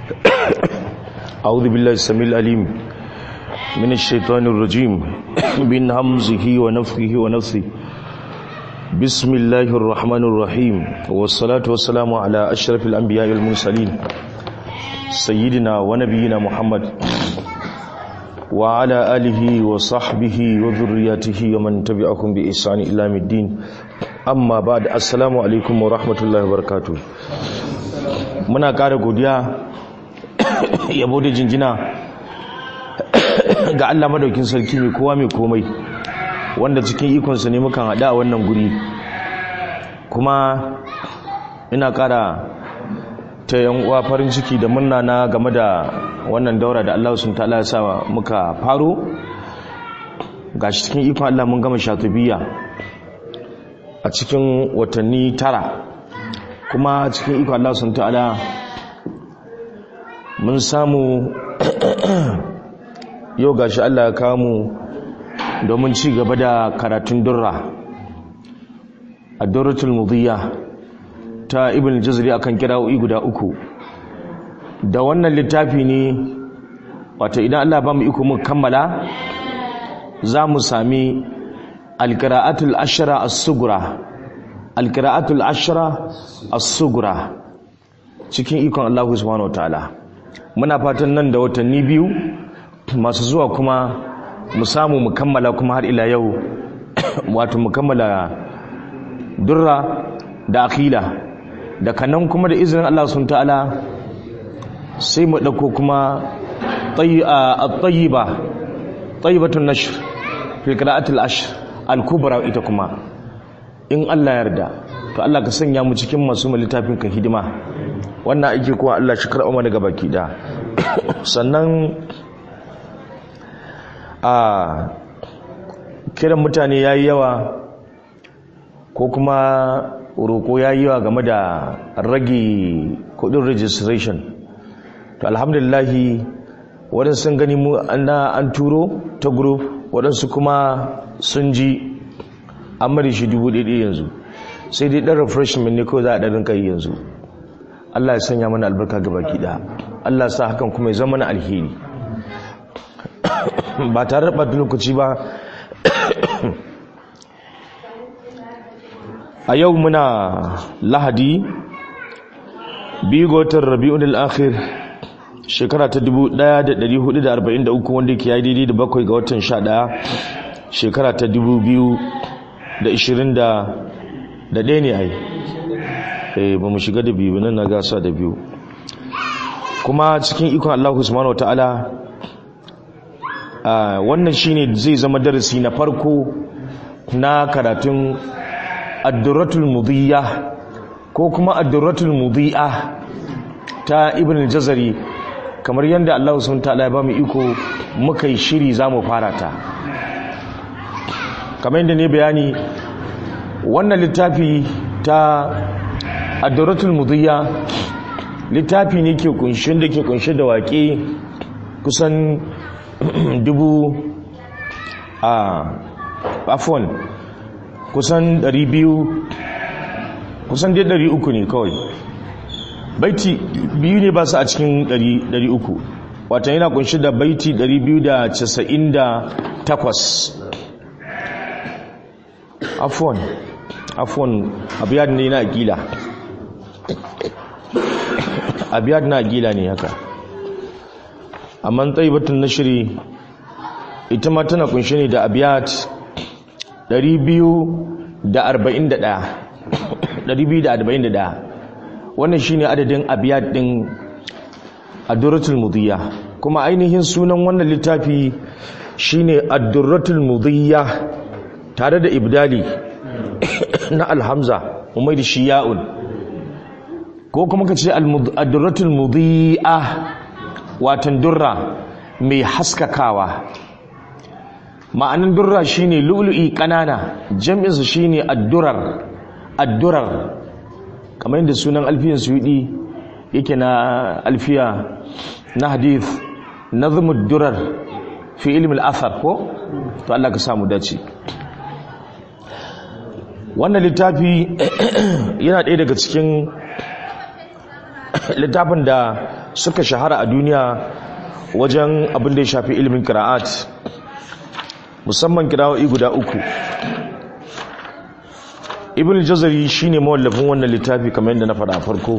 أعوذ بالله السميع العليم من الشيطان الرجيم من همزه ونفخه ونفثه بسم الله الرحمن الرحيم والصلاة والسلام على أشرف الأنبياء والمرسلين سيدنا ونبينا محمد وعلى آله وصحبه وذرياته ومن تبعهم بإحسان إلى الدين أما بعد السلام عليكم ورحمة الله وبركاته muna ƙara godiya yabo da jinjina ga Allah madaukin sarki mai kowa mai komai wanda cikin ikonsa ne mukan haɗa a wannan guri kuma ina ƙara ta yan uwa farin ciki da murna na game da wannan daura da Allah sun ta'ala ya sa muka faro gashi cikin ikon Allah mun gama shatubiya a cikin watanni tara kuma cikin ikon Allah sun ta'ala mun samu yau gashi Allah ya kawo mu domin ci gaba da karatun durra a durratul mudiyya ta ibn jazri akan kira'o'i guda uku da wannan littafi ne wato idan Allah ba mu iko mu kammala za mu sami alqira'atul ashra as-sughra alqira'atul ashra as-sughra cikin ikon Allah subhanahu wataala muna fatan nan da watanni biyu masu zuwa kuma mu samu mu kammala kuma har ila yau wato mu kammala durra da akila da kanan kuma da izinin Allah sun ta'ala sai mu ɗauko kuma at-tayyiba tayyibatun nashr fi qira'atil ashr al-kubra ita kuma in Allah yarda to Allah ka sanya mu cikin masu littafin ka hidima wannan aiki kuwa Allah shi karɓa mana gabaki da sannan a kiran mutane yayi yawa ko kuma roƙo ya yi wa game da rage kudin registration to alhamdulillahi waɗansu sun gani mu an turo ta group waɗansu kuma sun ji an mari shi dubu ɗaya yanzu sai dai ɗan refreshment ne kawai za a ɗarin kai yanzu Allah ya sanya mana albarka ga baki ɗaya Allah sa hakan kuma ya zama na alheri ba tare da ɓata lokaci ba a yau muna lahadi biyu ga watan rabi'un al'akhir shekara ta 1443 wanda ke yi daidai da bakwai ga watan 11 shekara ta 2021 ne ai eh ba mu shiga da biyu nan na gasa da biyu kuma cikin ikon Allah subhanahu wa ta'ala wannan shine zai zama darasi na farko na karatun addurratul mudiyya ko kuma addurratul mudiyya ta ibn al-jazari kamar yadda Allah subhanahu ta'ala ya ba mu iko muka yi shiri zamu fara ta kamar yadda ne bayani wannan littafi ta addurratul mudiyya littafi ne ke kunshin da ke kunshe da waƙe kusan dubu a afon kusan 200 kusan dai 300 ne kawai baiti biyu ne ba su a cikin 300 wata yana kunshi da baiti 298 afon afon abiyad ne na gila abiyad na gila ne haka amma batun na shiri ita ma tana kunshi ne da abiyad 241 wannan shine adadin abiyat din ad-durratul mudiyya kuma ainihin sunan wannan littafi shine ad-durratul mudiyya tare da ibdali na alhamza umai da shiya'un ko kuma kace ad-durratul mudiyya watan durra mai haskakawa ma'anin durra shine lu'lu'i kanana jam'insa shine addurar addurar kamar yadda sunan alfiyan suyudi yake na alfiya na hadith nazmud durar fi ilmi al-athar ko to Allah ka samu dace wannan littafi yana ɗaya daga cikin littafin da suka shahara a duniya wajen abin da ya shafi ilimin kira'at musamman kira'o'i guda uku ibn jazari shine mawallafin wannan littafi kamar yadda na faɗa farko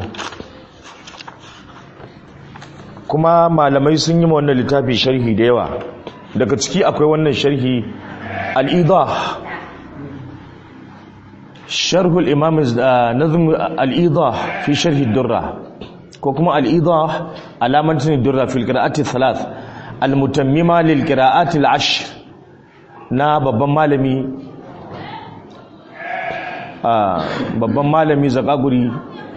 kuma malamai sun yi wannan littafi sharhi da yawa daga ciki akwai wannan sharhi al-idah sharhul imam nazm al-idah fi sharhi durra ko kuma al-idah alamatin durra fil qira'ati thalath al-mutammima lil qira'ati al-ashr na babban malami babban malami zakaguri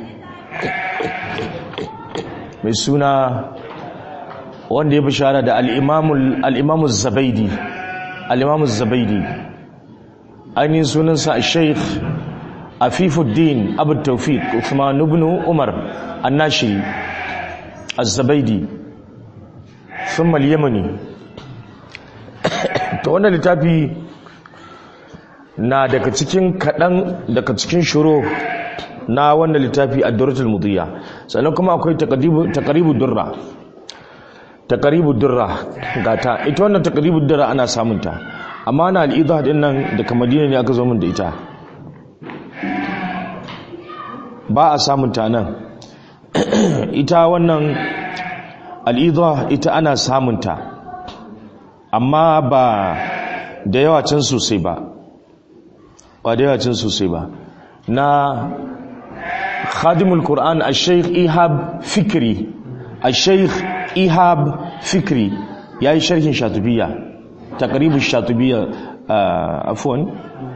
mai suna wanda ya bishara da al'imamu zabaidi al'imamu zabaidi ainihin sunansa a sheikh afifuddin abu taufik uthman ibn umar annashiri az-zabaidi sun yamani ta wannan littafi na daga cikin kaɗan daga cikin shiro na wannan littafi a duratul mudiyya sannan kuma akwai takaribu durra takaribu durra gata ita wannan takaribu durra ana samunta amma na al'idha din nan daga madina ne aka zo min da ita ba a samunta nan ita wannan al'idha ita ana samunta amma ba da yawa can sosai ba ba da yawa can sosai ba na khadimul Qur'an al-Sheikh Ihab Fikri al-Sheikh Ihab Fikri yayi sharhin Shatibiyya taqribu Shatibiyya afwan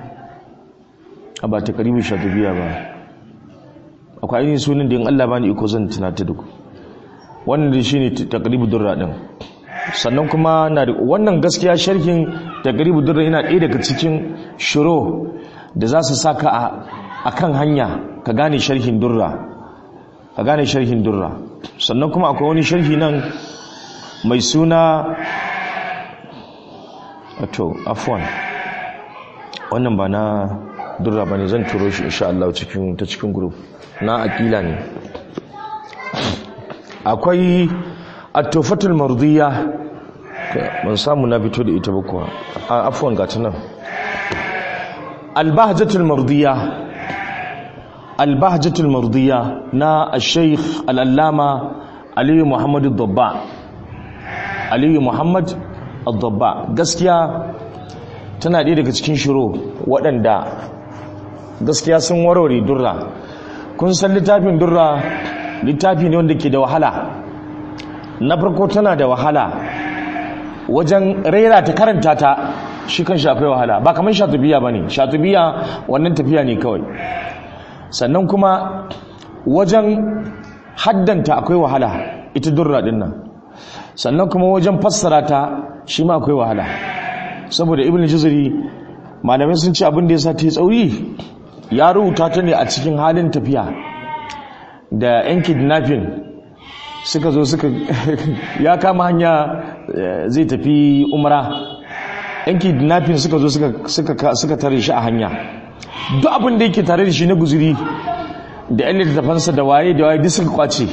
ba taqribu Shatibiyya ba akwai ainihin sunan da in Allah bani iko zan tunata duk wannan da shine taqribu durra din sannan kuma na wannan gaskiya sharhin taqribu durra yana ɗaya daga cikin shiro da za su saka a kan hanya ka gane sharhin durra ka gane sharhin durra sannan kuma akwai wani sharhi nan mai suna to afwan wannan ba na durra ba ne zan turo shi insha Allah cikin ta cikin group na akila ne akwai at-tufatul mardiya ban samu na fito da ita ba kuwa afwan ga ta nan al-bahjatul mardiya albahjatul mardiya na al-sheikh al-allama aliyu muhammad al-dabba aliyu muhammad al-dabba gaskiya tana ɗaya daga cikin shiro waɗanda gaskiya sun warware durra kun san littafin durra littafi ne wanda ke da wahala na farko tana da wahala wajen rera ta karanta ta shi kan shafai wahala ba kamar shatubiya ba ne shatubiya wannan tafiya ne kawai sannan kuma wajen haddanta akwai wahala ita durra din nan sannan kuma wajen fassara ta shi ma akwai wahala saboda ibn juzuri malamai sun ce abin da ya sa ta yi tsauri ya rubuta ta ne a cikin halin tafiya da yan kidnapping suka zo suka ya kama hanya zai tafi umra yan kidnapping suka zo suka tare shi a hanya duk abin da yake tare da shi na guzuri da yan littafansa da waye da waye duk suka kwace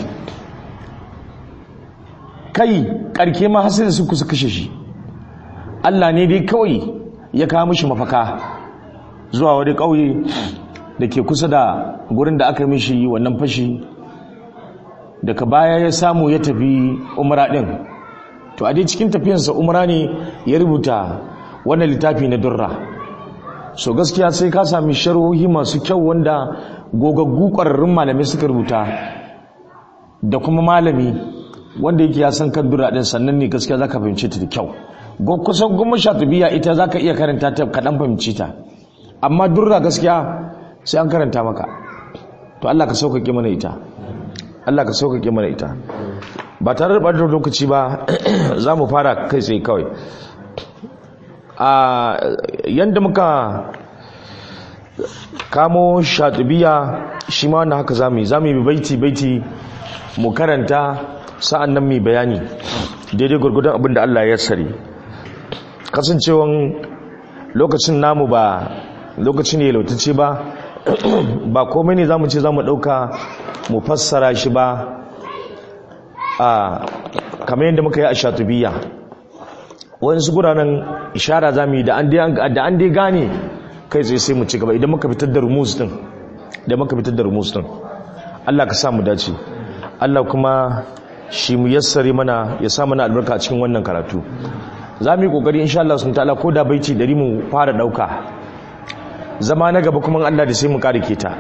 kai karke ma har da su kusa kashe shi Allah ne dai kawai ya kawo mishi mafaka zuwa wani ƙauye da ke kusa da gurin da aka mishi wannan fashi daga baya ya samu ya tafi umra din to a dai cikin tafiyarsa umra ne ya rubuta wannan littafi na durra so gaskiya sai ka sami sharhohi masu kyau wanda gogaggu ƙwararrun malamai suka rubuta da kuma malami wanda yake ya san kan durra din sannan ne gaskiya zaka fahimce ta da kyau kusan goma sha biya ita zaka iya karanta ta kaɗan fahimci ta amma durra gaskiya sai an karanta maka to Allah ka sauƙaƙe mana ita Allah ka sauƙaƙe mana ita ba tare da ɓatar lokaci ba za mu fara kai tsaye kawai a yadda muka kamo shatubiya shi ma wannan haka zamu yi zamu yi baiti baiti mu karanta sa'an nan mai bayani daidai gurgudan abin da Allah ya sari kasancewan lokacin namu ba lokaci ne lautace ba ba komai ne zamu ce zamu dauka mu fassara shi ba a kamar yadda muka yi a shatubiya wasu guranan ishara za mu yi da an dai gane kai tsaye sai mu ci gaba idan muka fitar da rumus din da muka fitar da rumus din Allah ka sa mu dace Allah kuma shi mu yassare mana ya sa mana albarka a cikin wannan karatu za mu yi kokari insha Allah sun ta'ala ko da baiti dari mu fara dauka zama na gaba kuma Allah da sai mu kare ta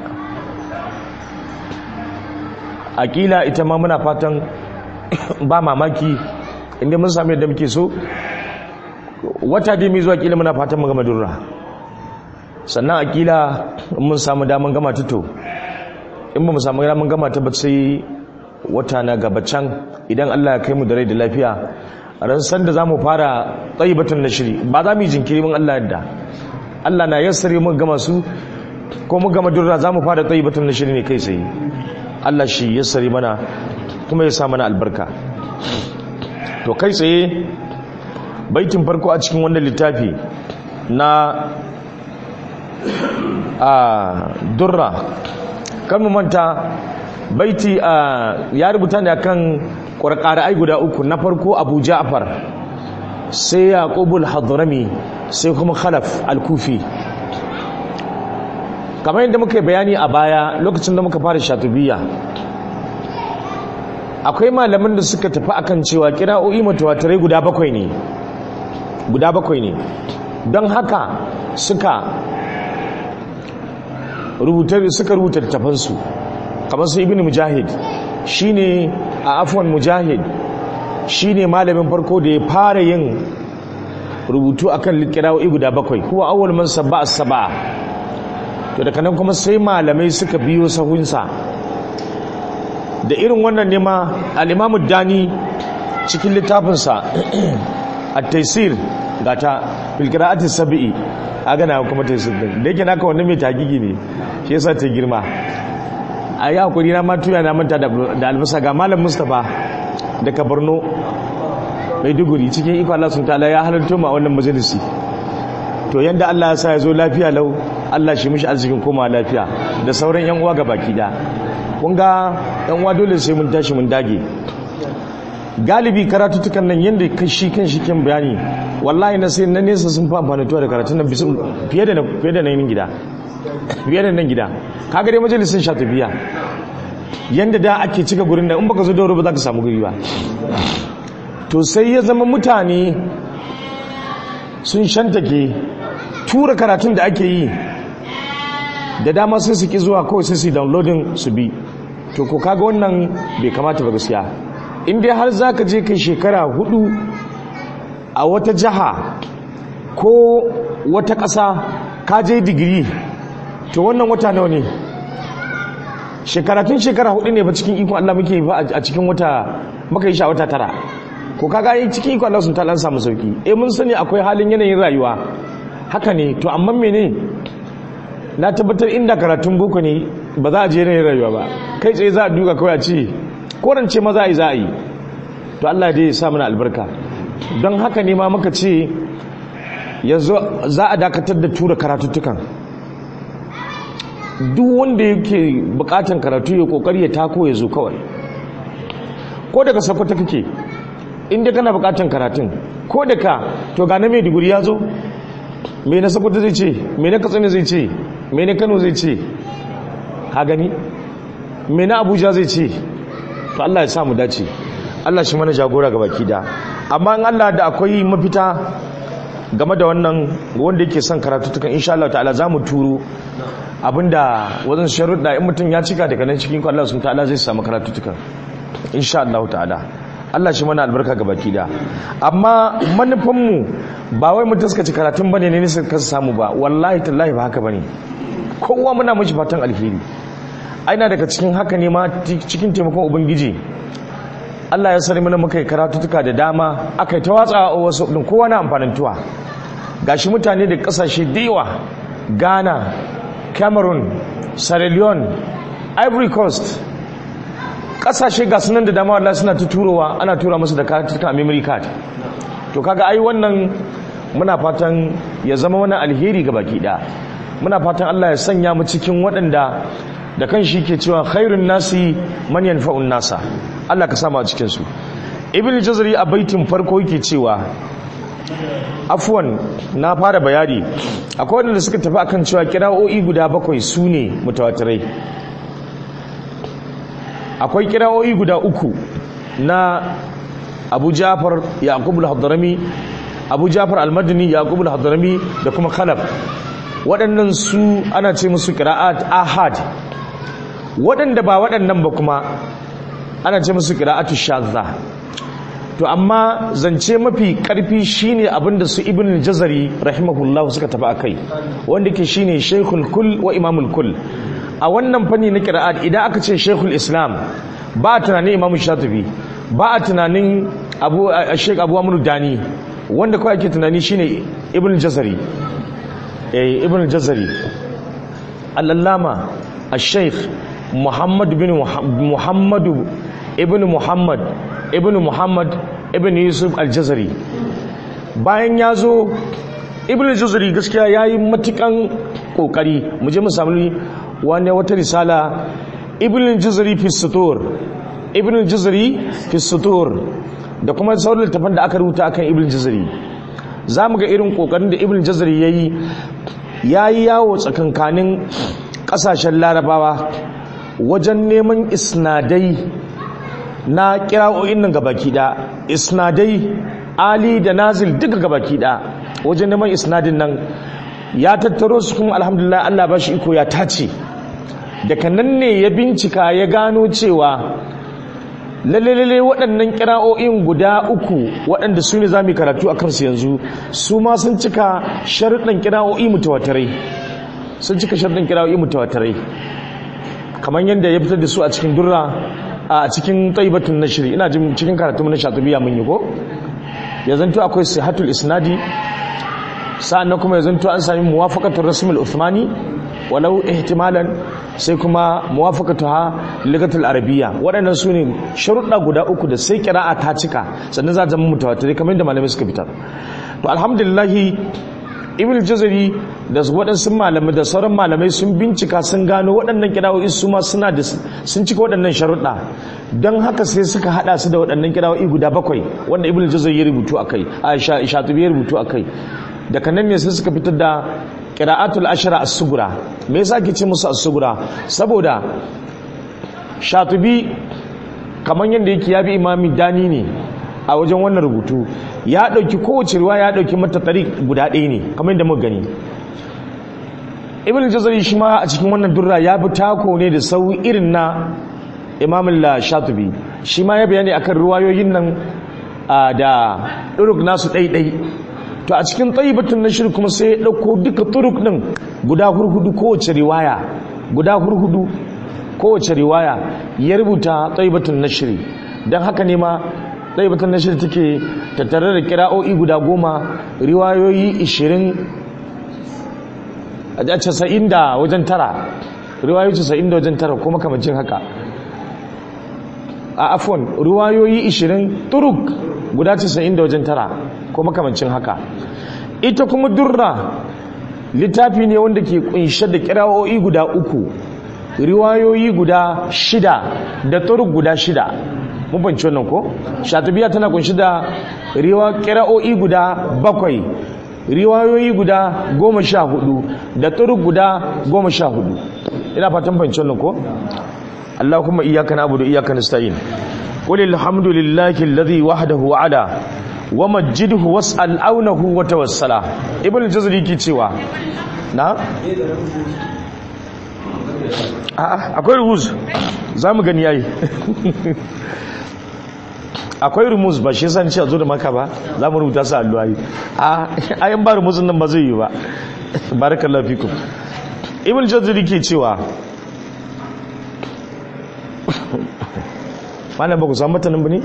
akila ita ma muna fatan ba mamaki inda mun sami yadda muke so wata dai mai zuwa kila muna fatan mu gama durra sannan akila mun samu daman gama tuto in ba mu samu daman gama ta ba sai wata na gaba can idan Allah ya kai mu da rai da lafiya ran san da zamu fara tsayibatun nashiri ba za mu yi jinkiri mun Allah yadda Allah na yassare mu gama su ko mu gama durra zamu fara tsayibatun nashiri ne kai sai Allah shi yassare mana kuma ya sa mana albarka to kai tsaye baitin farko a cikin wannan littafi na a durra kan mu manta baiti a ya rubuta ne akan ai guda uku na farko abu ja'far sai yaqubul hadrami sai kuma khalaf al-kufi kamar yadda muka bayani a baya lokacin da muka fara shatubiya akwai malaman da suka tafi akan cewa kira'o'i mutawatirai guda bakwai ne guda bakwai ne don haka suka rubuta suka rubuta littafansu kamar su ibn mujahid shine a afwan mujahid shine malamin farko da ya fara yin rubutu akan kira'o'i guda bakwai kuwa awwal man sabba as-sab'a to daga nan kuma sai malamai suka biyo sahunsa da irin wannan ne ma al-imamu dani cikin littafinsa at-taysir gata fil qira'ati sab'i aga na kuma taysir din da yake naka wannan mai tagigi ne shi yasa ta girma a yi hakuri na matuya na manta da albasa ga malam mustapha daga borno mai duguri cikin iko Allah sun ta'ala ya halarta ma wannan majalisi to yanda Allah ya sa ya zo lafiya lau Allah shi mishi arzikin koma lafiya da sauran yan uwa baki da kun ga yan uwa dole sai mun tashi mun dage galibi karatutukan nan yanda kashi kan shi kan bayani wallahi na sai na nesa sun fa amfani da karatun nan bisu fiye da fiye da nan gida fiye da nan gida kaga dai majalisin sha tafiya yanda da ake cika gurin da in baka zo da wuri ba za ka samu guri ba to sai ya zama mutane sun shantake tura karatun da ake yi da dama sai su ki zuwa kawai sai su downloading su bi to ko kaga wannan bai kamata ba gaskiya in dai har za ka je kai shekara hudu a wata jiha ko wata ƙasa ka je digiri to wannan wata nawa ne shekaratun shekara hudu ne ba cikin ikon Allah muke yi ba a cikin wata muka yi sha wata tara ko kaga yi cikin ikon Allah sun ta samu sauki eh mun sani akwai halin yanayin rayuwa haka ne to amma mene na tabbatar inda karatun boko ne ba za a je yanayin rayuwa ba kai tsaye za a duka kawai a ce korance ma za a yi za a yi to Allah dai ya sa mana albarka don haka ne ma muka ce yanzu za a dakatar da tura karatuttukan duk wanda yake bukatan karatu ya kokari ya tako ya zo kawai ko daga sakwata kake inda kana bukatan karatun ko daga to ga na mai diguri ya zo mai na sakwata zai ce mai na katsina zai ce mai na kano zai ce ha gani mai na abuja zai ce to allah ya samu dace allah shi mana jagora ga baki da amma in allah da akwai mafita game da wannan wanda yake son karatu tukan insha Allah ta'ala za mu turo abinda wajen sharuɗa in mutum ya cika daga nan cikin Allah sun ta'ala zai samu karatu tukan insha Allah ta'ala Allah shi mana albarka ga baki da amma manufanmu ba wai mu taskace karatun bane ne ne ka samu ba wallahi tallahi ba haka bane kowa muna mishi fatan alheri aina daga cikin haka ne ma cikin taimakon ubangiji Allah ya sani mana muka yi karatutuka da dama aka yi ta watsa a wasu ɗin kowa na amfanintuwa gashi mutane da ƙasashe da yawa ghana cameroon sierra leone ivory coast ƙasashe ga sunan da dama Allah suna ta turowa ana tura musu da karatutuka a memory card to kaga ai wannan muna fatan ya zama wani alheri ga baki ɗaya muna fatan Allah ya sanya mu cikin waɗanda da kan shi ke cewa khairun nasi man yanfa'un nasa Allah ka sama a cikinsu ibn jazari a baitin farko yake cewa afwan na fara bayani akwai wadanda suka tafi akan cewa kira'o'i guda bakwai su ne mutawatirai akwai kira'o'i guda uku na abu jafar yaqub al-hadrami abu jafar al-madini yaqub al-hadrami da kuma khalaf waɗannan su ana ce musu kira'at ahad waɗanda ba waɗannan ba kuma ana ce musu kira'atu shadza to amma zance mafi karfi shine abinda su ibn jazari rahimahullah suka tafi akai wanda ke shine shaykhul kull wa imamul kull a wannan fanni na qira'at idan aka ce shaykhul islam ba a tunanin imamu shatibi ba a tunanin abu shaykh abu amr dani wanda kawai ake tunani shine ibn jazari eh ibn jazari al-allama al-shaykh muhammad bin muhammad ibn muhammad ibn muhammad ibn yusuf al-jazari bayan ya zo ibn al-jazari gaskiya ya yi matukan kokari mu je mu samu wani wata risala ibn al-jazari fi sutur ibn al-jazari fi sutur da kuma sauran littafan da aka rubuta akan ibn al-jazari za mu ga irin kokarin da ibn al-jazari ya yi ya yi yawo tsakankanin kasashen larabawa wajen neman isnadai na kira'o'in nan gabaki da isnadai ali da nazil duka gabaki da wajen neman isnadin nan ya tattaro su kuma alhamdulillah Allah ba shi iko ya tace daga nan ne ya bincika ya gano cewa lalle waɗannan kira'o'in guda uku waɗanda su ne za mu karatu a kansu yanzu su ma sun cika sharuɗin kira'o'i mutawatarai sun cika sharuɗin kira'o'i mutawatarai kamar yadda ya fitar da su a cikin durra a cikin taibatun nashri ina jin cikin karatu na shatubiya mun yi ko ya zanto akwai sihatul isnadi sa'annan kuma ya zanto an sami muwafaqatul rasm al-uthmani walau ihtimalan sai kuma muwafaqatuha ligatul arabiyya waɗannan su ne sharuɗa guda uku da sai qira'a ta cika sannan za ta zama mutawatir kamar yadda malamai suka fitar to alhamdulillah ibn jazari da waɗansu malamai da sauran malamai sun bincika sun gano waɗannan kirawoyi su ma suna da sun cika waɗannan sharuɗa don haka sai suka haɗa su da waɗannan kirawoyi guda bakwai wanda ibn jazari ya rubutu a kai a shatubi ya rubutu a kai daga nan ne sai suka fitar da qira'atul ashra as-sugura me yasa ake ce musu as-sugura saboda shatubi kamar yadda yake ya bi imami dani ne a wajen wannan rubutu ya ɗauki kowace ruwa ya ɗauki mata tari guda ɗaya ne kamar yadda muka gani ibn jazari shi ma a cikin wannan durra ya bi tako ne da sau irin na imamun la shatubi shi ma ya bayani akan ruwayoyin nan da ɗuruk nasu ɗaiɗai to a cikin tsayibatun na shirin kuma sai ya ɗauko duka turuk ɗin guda hurhudu kowace riwaya guda hurhudu kowace riwaya ya rubuta tsayibatun na shiri don haka ne ma ɗaibatar nashir take tattare da kira'o'i guda goma riwayoyi ishirin a casa'in da wajen tara riwayoyi casa'in da wajen tara ko makamacin haka a afon riwayoyi ishirin turuk guda casa'in da wajen tara ko makamancin haka ita kuma durra littafi ne wanda ke kunshe da kira'o'i guda uku riwayoyi guda shida da turuk guda shida mun fahimci wannan ko shatabiya tana kunshi da riwa kira'o'i guda bakwai riwayoyi guda goma sha hudu da turuk guda goma sha hudu ina fatan fahimci wannan ko Allah kuma iyaka na'budu iyaka nasta'in qul alhamdulillahi alladhi wahdahu ala wa majjidhu was'al aunahu wa tawassala ibn jazri ki cewa na a'a akwai ruhuz zamu gani yayi akwai rumus ba shi yasa ce a zo da maka ba za mu rubuta su alluwa yi a ayan ba rumusun nan ba zai yi ba barakallahu fikum ibn jazari ke cewa malam ba ku samu matanin ba ne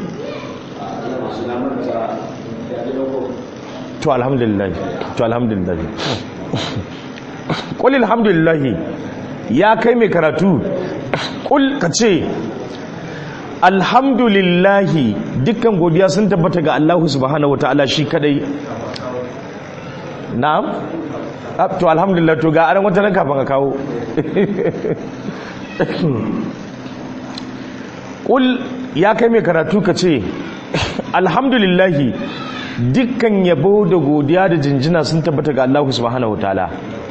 to alhamdulillah to alhamdulillah qul alhamdulillah ya kai mai karatu qul ka ce alhamdulillahi dukkan godiya sun tabbata ga Allah subhanahu ta'ala shi kadai na'am to alhamdulillah to ga aran wata nan kafin ka kawo qul ya kai mai karatu ka ce alhamdulillahi dukkan yabo da godiya da jinjina sun tabbata ga Allah subhanahu wataala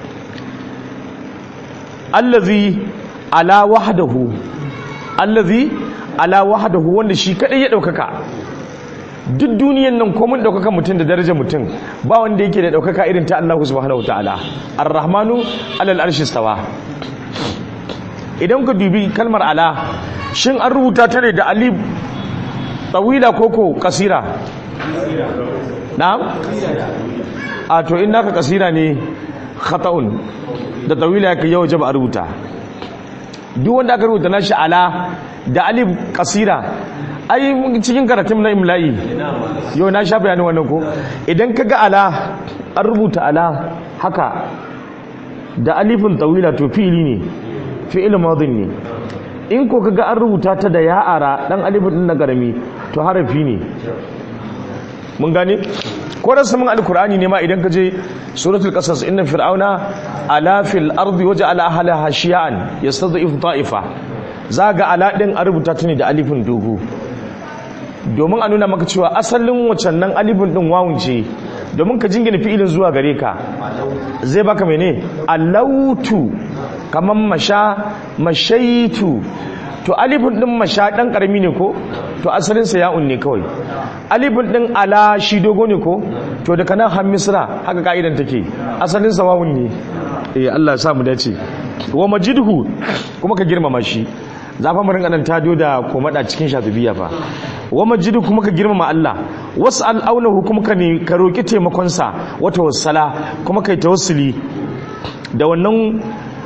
allazi ala wahdahu allazi ala wahdahu wanda shi kadai ya daukaka duk duniyan nan komun daukaka mutum da darajar mutum ba wanda yake da daukaka irin ta Allah subhanahu wataala ar-rahmanu alal arshi stawa idan ka dubi kalmar ala shin an rubuta ta ne da alif tawila koko kasira na'am a to in naka kasira ne khata'un da tawila yake yau jaba a rubuta duk wanda aka rubuta nashi ala da alif kasira ai cikin karatun na imla'i yau na sha bayanin wannan ko idan ka ga ala an rubuta ala haka da alifin tawila to fi'ili ne fi'il madin ne in ko kaga an rubuta ta da ya'ara dan alifin din na garami to harafi ne mun gane ko da saman alkur'ani ne ma idan ka je suratul qasas inna fir'auna ala fil ardi waja'ala ahlaha shi'an yastad'ifu ta'ifa zaga ala din an rubuta ta ne da alifin dogo domin a nuna maka cewa asalin wacan nan alifin din wawun ce domin ka jingina fi'ilin zuwa gare ka zai baka mene alautu kaman masha mashaitu to alifin din masha dan karami ne ko to asalin sa ya'un ne kawai alifin din ala shi dogo ne ko to daga nan har misra haka ka'idan take asalin sa wawun ne eh Allah ya sa mu dace wa majidhu kuma ka girmama shi zafa mu rinka nan tado da komada cikin shatubiya fa wa majidu kuma ka girmama Allah was'al aunahu kuma ka ne ka roki taimakon sa wata wasala kuma kai tawassuli da wannan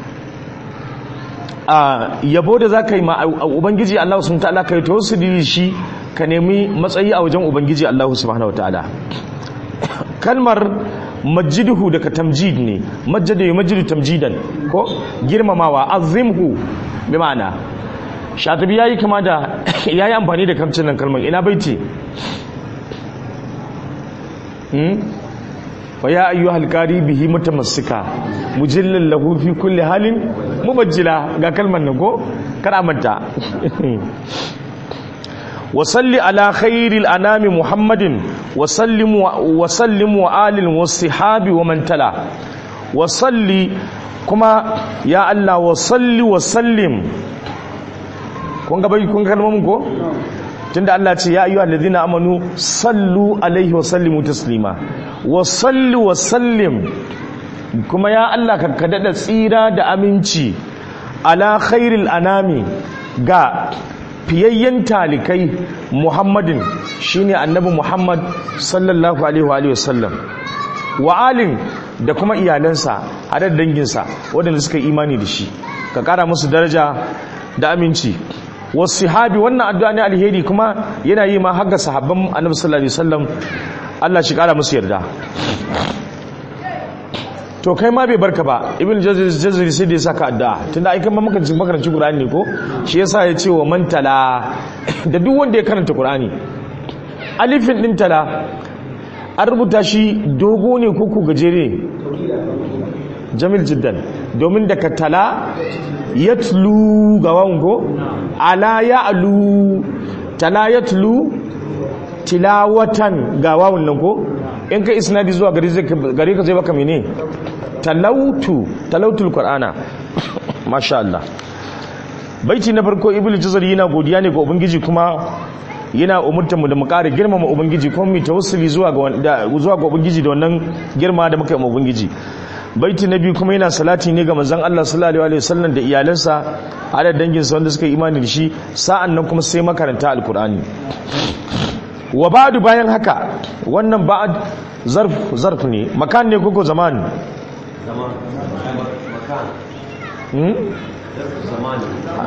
a yabo da zaka yi ma ubangiji Allah subhanahu wataala kai tawassuli shi ka nemi matsayi a wajen ubangiji Allah subhanahu wataala kalmar majiduhu daga tamjid ne majjada ya majidu tamjidan ko girmamawa azimhu bi ma'ana shatabi yayi kama da yayi amfani da kamcin nan kalmar ina baiti hmm fa ya ayyuhal qari bihi mutamassika mujillal lahu fi kulli halin mubajjila ga kalmar nan ko kada manta وصل على خير الأنام محمد وسلم وسلم وآل والصحاب ومن تلا وصل كما يا الله وصل وسلم kun ga bai kun ga kalmomin ko tunda Allah ce ya ayyuhal ladina amanu sallu alaihi wa sallimu taslima wa sallu wa sallim kuma ya Allah ka kada tsira da aminci ala khairil anami ga fiyayyen talikai muhammadin shine annabi muhammad sallallahu alaihi wa sallam wa alin da kuma iyalansa hadar danginsa waɗanda suka imani da shi ka ƙara musu daraja da aminci wasu sahabi wannan addu'a ne alheri kuma yana yi ma haka sahabban annabi sallallahu alaihi wasallam Allah shi ƙara musu yarda to kai ma bai barka ba ibn jazari sai da ya saka addu'a tunda ai kan makaranci makaranci qur'ani ne ko shi yasa ya ce wa man tala da duk wanda ya karanta qur'ani alifin din tala an rubuta shi dogo ne ko ku gajere jamil jiddan domin daga tala yatlu ga wawan ko ala ya'lu tala yatlu tilawatan ga wawan nan ko in ka isnadi zuwa gare ka zai baka mene talautu talautul qur'ana masha Allah baiti na farko ibnu jazar yana godiya ne ga ubangiji kuma yana umurtar mu da mu ƙara girmama ubangiji kuma mu tawassuli zuwa ga zuwa ga ubangiji da wannan girma da muka yi ubangiji baiti na biyu kuma yana salati ne ga manzon Allah sallallahu alaihi wasallam da iyalansa da danginsa wanda suka yi imani da shi sa'an nan kuma sai makaranta alqur'ani wa ba'du bayan haka wannan ba'd zarf zarf ne makan ne koko zaman zaman makan hmm zaman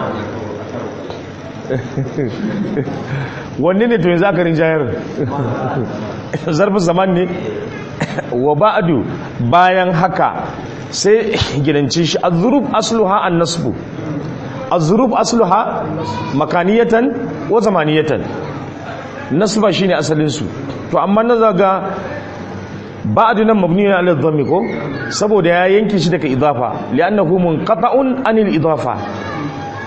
wanne ne to yanzu aka rinjayar zarfin zaman ne wa ba'du bayan haka sai gidanci shi az-zurub asluha an-nasbu az-zurub asluha makaniyatan wa zamaniyatan nasba shine asalin su to amma na zaga ba'du nan mabniun ala dhammi ko saboda ya yanke shi daga idafa li'annahu munqata'un anil idafa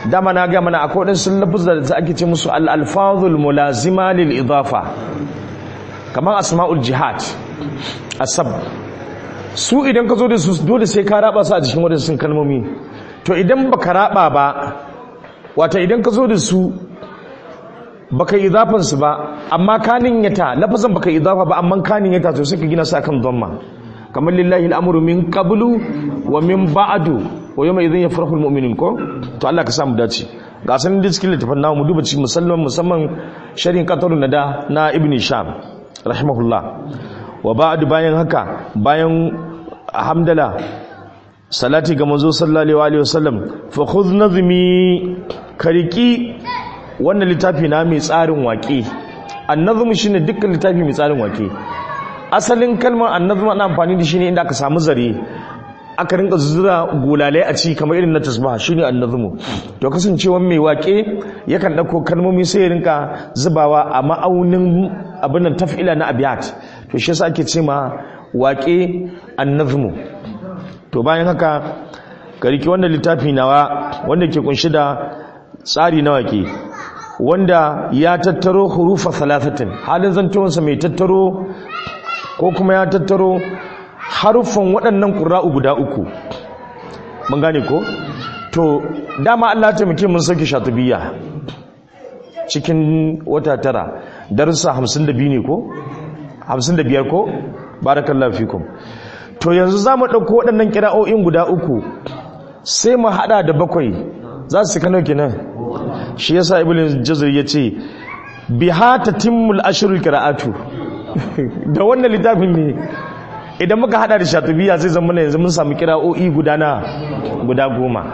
dama na ga mana akwai wadansu lafuzza da ake ce musu al-alfazul mulazima lil idafa kamar asma'ul jihad asab su idan ka zo da su dole sai ka raba su a cikin wadansu kalmomi to idan baka raba ba wata idan ka zo da su baka idafan su ba amma kanin yata lafazan baka idafa ba amma kanin yata to sai ka gina su akan dhamma kamar lillahi al'amuru min qablu wa min ba'du wa yawma idhin yafrahu almu'minun ko to Allah ka samu dace ga sanin da cikin littafin namu mu duba cikin musamman musamman sharhin qatarun nada na ibn sham rahimahullah wa ba'du bayan haka bayan hamdala salati ga manzo sallallahu alaihi wasallam fa khudh nazmi kariki wannan littafi na mai tsarin waƙe annazmu shine dukkan littafi mai tsarin waƙe asalin kalmar annazmu ana amfani da shi ne inda aka samu zare aka rinka zura gulalai a ci kamar irin na tasbaha shine annazmu to kasancewa mai waƙe yakan dauko kalmomi sai ya rinka zubawa a ma'aunin abin nan taf'ila na abiyat to shi yasa ake ce ma waƙe annazmu to bayan haka ka riki wannan littafi nawa wanda ke kunshi da tsari na waƙe wanda ya tattaro hurufa thalathatin halin zantowansa mai tattaro ko kuma ya tattaro haruffan waɗannan ƙura'u guda uku mun gane ko to dama Allah ta muke mun sauke shatubiya cikin wata tara darussa 52 ne ko 55 ko barakallahu fikum to yanzu zamu ɗauko waɗannan kira'o'in guda uku sai mu hada da bakwai za su kano kenan shi yasa ibn jazir yace biha tatimmul ashrul qira'atu da wannan littafin ne idan muka hada da shatubiya zai zama yanzu mun samu kira'o'i guda na guda goma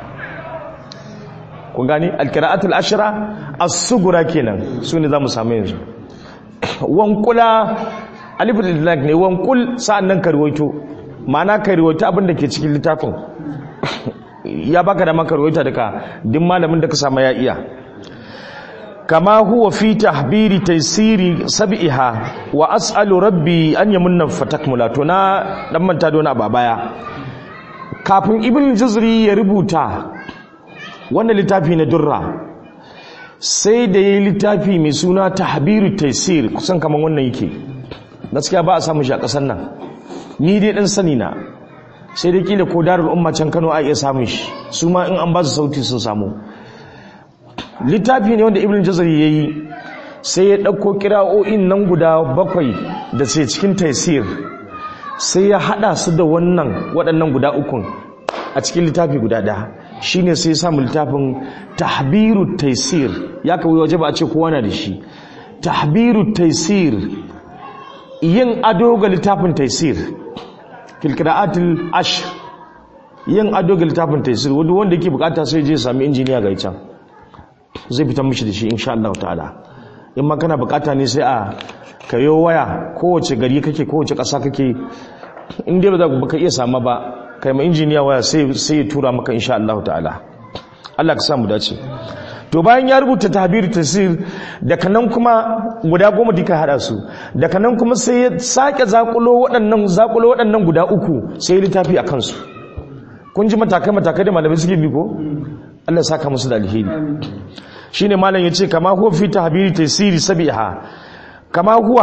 kun gani alqira'atul ashra as-sughra kenan sune zamu samu yanzu wankula alif da ne wankul sa'annan karwaito ma'ana karwaito abin da ke cikin littafin ya baka da maka rawaita daga duk malamin da ka samu ya iya kama huwa fi tahbiri taysiri sab'iha wa as'alu rabbi an yamunna fatakmula to na dan manta da wani baya kafin ibn juzri ya rubuta wannan littafi na durra sai da yayi littafi mai suna tahbiru taysir kusan kaman wannan yake gaskiya ba a samu shi a kasar nan ni dai dan sani na sai dai kila ko darul umma can Kano a iya samun shi su ma in an ba su sauti sun samu littafi ne wanda ibn jazari yayi sai ya dauko kira'o'in nan guda bakwai da sai cikin taisir sai ya hada su da wannan waɗannan guda ukun a cikin littafi guda ɗaya shine sai ya samu littafin tahbiru taisir ya kawai waje ba a ce kowa na da shi tahbiru taisir yin ado ga littafin taisir filkira'atul ash yin ado ga littafin taisir wanda wanda yake bukata sai je sami injiniya ga can zai fitar mishi da shi insha Allah ta'ala in ma kana bukata ne sai a kayo waya kowace gari kake kowace ƙasa kake in dai ba za ka iya sama ba kai ma injiniya waya sai sai ya tura maka insha Allah ta'ala Allah ka samu dace to bayan ya rubuta tahbir tasir daga nan kuma guda goma duka hada su daga nan kuma sai ya sake zakulo waɗannan zakulo waɗannan guda uku sai ya littafi a kansu kun ji matakai matakai da malamai suke bi ko Allah saka musu da alheri shine malam yace kama huwa fi tahbir tasir sabiha kama huwa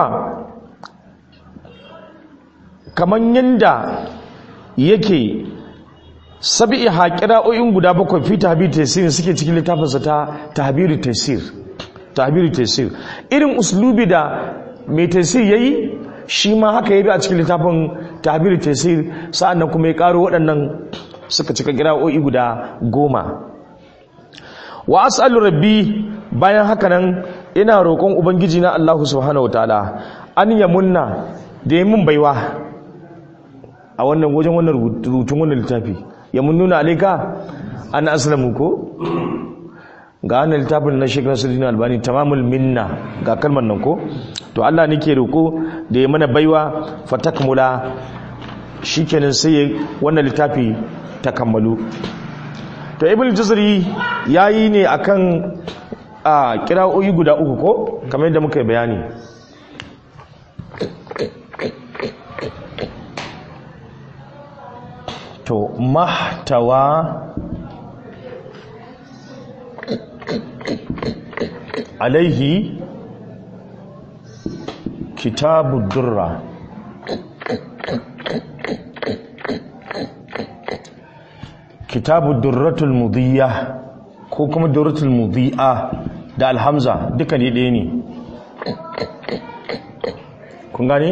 kaman yanda yake sabi'i haƙira'o'in guda bakwai fi tahbir tafsir suke cikin littafinsa ta tahbir tafsir tahbir tafsir irin uslubi da mai tafsir yayi shi ma haka yabi a cikin littafin tahbir tafsir sa'annan kuma ya karo waɗannan suka cika ƙira'o'i guda goma wa as'alu rabbi bayan haka nan ina roƙon ubangiji na Allah subhanahu wataala an yamunna da ya mun baiwa a wannan wajen wannan rubutun wannan littafi ya mun nuna alaika an aslamu ko ga wannan littafin na Sheikh Nasiruddin Albani tamamul minna ga kalmar nan ko to Allah nake roko da ya mana baiwa fatakmula shikenan sai wannan littafi ta kammalu to Ibn Jazari yayi ne akan a kira'o'i guda uku ko kamar yadda muka yi bayani to mahtawa alaihi kitabu durra kitabu durratul mudiyya ko kuma durratul mudiyya da alhamza duka ne ɗaya ne kun gane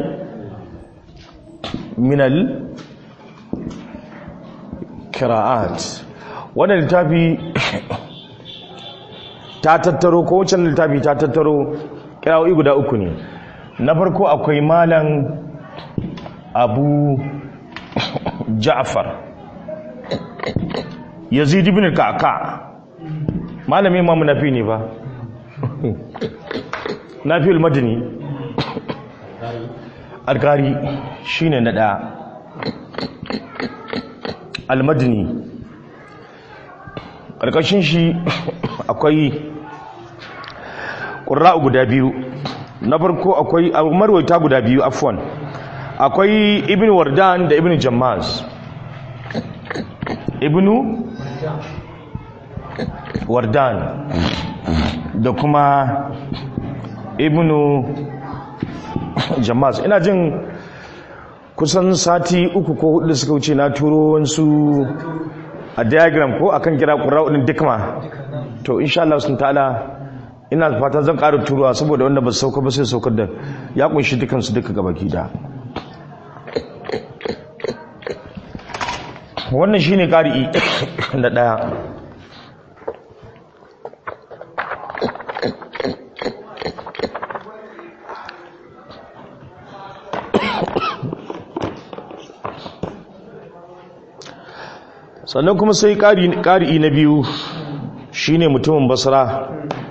minal kira'at wannan littafi ta tattaro ko wancan littafi ta tattaro kira'o'i guda uku ne na farko akwai malan abu ja'far yazid ibn kaka malamin imamu nafi ne ba nafi al-madani alkari shine na ɗaya almadini ƙarƙashin shi akwai ƙura'u guda biyu na farko akwai marwaita guda biyu afwan akwai ibn wardan da ibn jammaz ibn wardan da kuma ibn jammaz ina jin kusan sati uku ko hudu suka wuce na turo wansu a diagram ko akan kira ƙura'udin dikma to insha Allah sun ta'ala ina fatan zan ƙara turuwa saboda wanda ba su sauka ba sai saukar da ya kunshi dukansu duka gabaki da wannan shine ƙari'i na ɗaya sannan kuma sai ƙari'i na biyu shine mutumin basra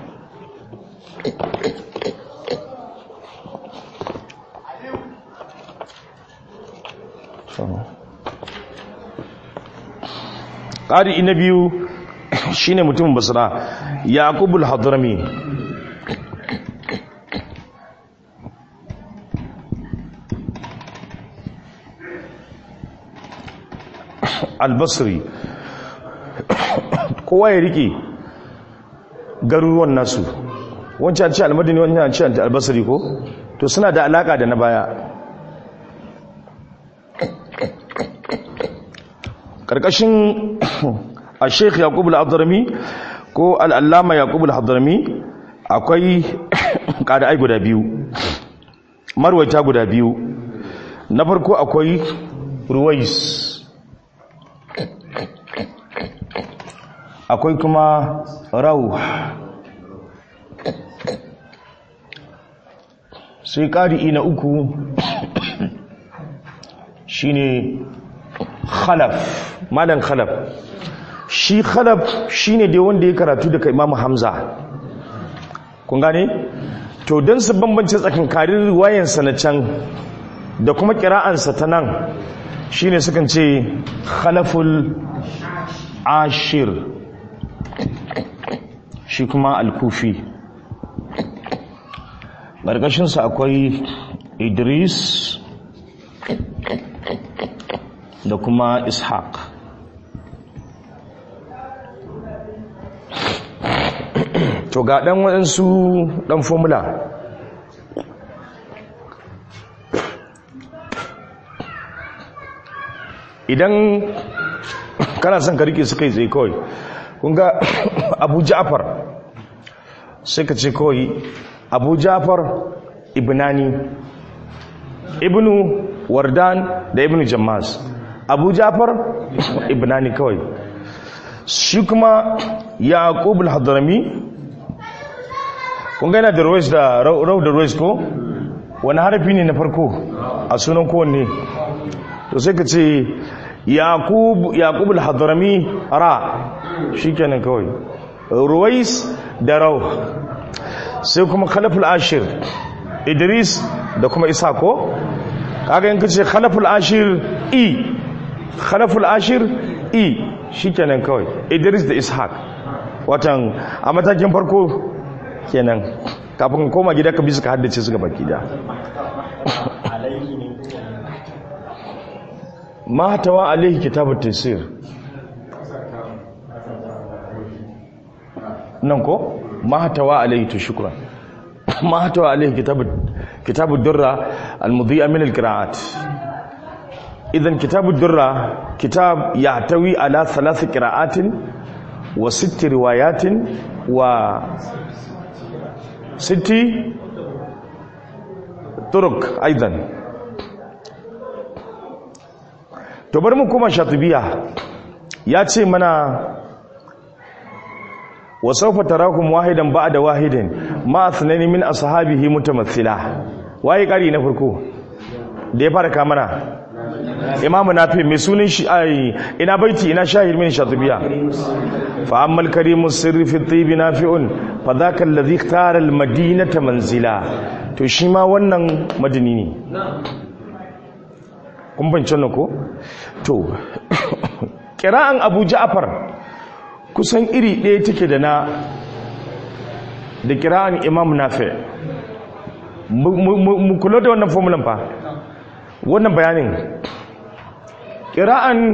ƙari'i na biyu shine mutumin basra yaqubul hadrami albasri kowa ya rike garuruwan nasu wancan ce almadini wancan ce albasri ko to suna da alaka da na baya karkashin a sheikh yaqub al-hadrami ko al-allama yaqub al-hadrami akwai ai guda biyu marwaita guda biyu na farko akwai ruwais akwai kuma rau sai ƙari'i na uku shine khalaf malan khalaf shi khalaf shine dai wanda ya karatu daga imamu hamza kun gane to don su bambance tsakankarin riwayansa na can da kuma kira'ansa ta nan shine sukan ce khalaful ashir shi kuma alkufi ƙarƙashinsa akwai idris da kuma ishaq to ga ɗan waɗansu ɗan formula idan kana son ka rike su kai tsaye kawai kunga abu ja'far sai ka ce kawai abu ja'far ibnani ibnu wardan da ibnu jammas abu ja'far ibnani kawai shi kuma yaqub al-hadrami kunga yana da ruwais da rau da ruwais ko wani harafi ne na farko a sunan kowanne to sai ka ce yaqub al-hadrami ra shikenan kawai ruwais da rau sai kuma khalaful ashir idris da kuma isa ko kaga in kace khalaful ashir i khalaful ashir i shikenan kawai idris da ishaq watan a matakin farko kenan kafin koma gida ka bi suka haddace su gaba gida ma tawa alaihi kitabut tafsir nan ko mahatawa alaihi to shukran mahatawa alaihi kitab kitab ad-durra al-mudhi'a min al-qira'at idan kitab ad-durra kitab yahtawi ala thalath qira'atin wa sitt riwayatin wa sitti turuk aidan to bari mu kuma shatibiya ya ce mana wa sawfa tarakum wahidan ba'da wahidin ma athnani min ashabihi mutamathila waye kari na farko da ya fara kamana imamu nafi mai sunan shi ai ina baiti ina shahid min shatibiya fa ammal karimu sirri fi tibi nafi'un fa dhaka alladhi ikhtara al madinata manzila to shi ma wannan madini ne kun bancin ko to kira'an abu ja'far kusan iri ɗaya take da na da kira'an imam nafi mu kula da wannan formulan fa wannan bayanin kira'an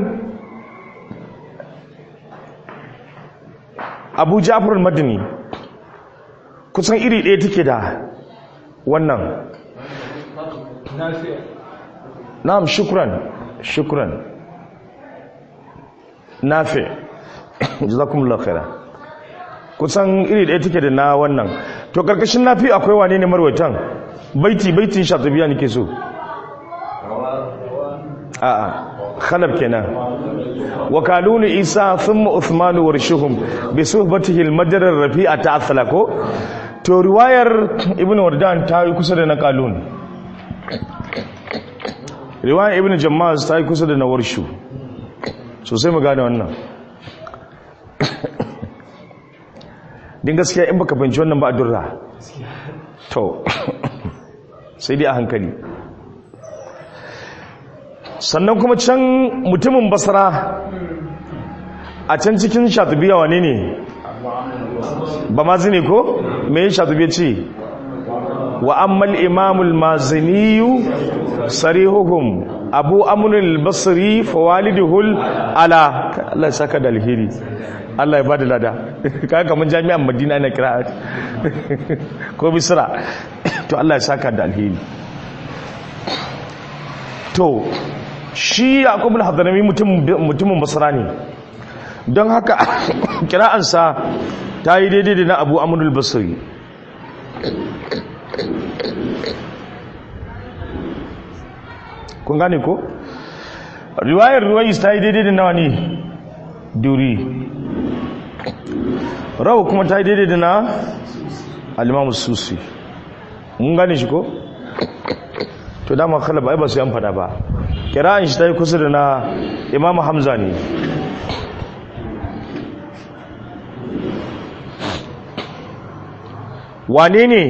abu ja'far madini kusan iri ɗaya take da wannan na'am shukran shukran nafi jazakumullahu khaira kusan iri ɗaya take da na wannan to karkashin nafi akwai wane ne marwaitan baiti baitin shatubiya nake so a'a khalab kenan wakalunu isa thumma uthman warshuhum bi suhbatihi al-madar ar-rafi'a ta'assala ko to riwayar ibn wardan ta yi kusa da na kalun riwayar ibn jammaz ta yi kusa da na warshu sosai mu gane wannan din gaskiya in baka fahimci wannan ba a durra to sai dai a hankali sannan kuma can mutumin basra a can cikin shatubiya wane ne ba mazini ko me shatubiya ce wa ammal imamul maziniyu sarihuhum abu amurin basri fawaliduhul ala Allah ya saka da alheri Allah ya bada lada kaga kaman jami'an Madina na kira ko Misra to Allah ya saka da alheri to shi Yaqub al-Hadrami mutum mutumin Basra ne don haka kira'ansa ta yi daidai da na Abu Amr al-Basri kun gane ko riwayar ruwais ta yi daidai da nawa ne duri rawa kuma ta yi daidai da na alimamu susi mun gane shi ko to dama khalab ai ba su yan fada ba kira'an shi ta yi kusa da na imamu hamza ne wane ne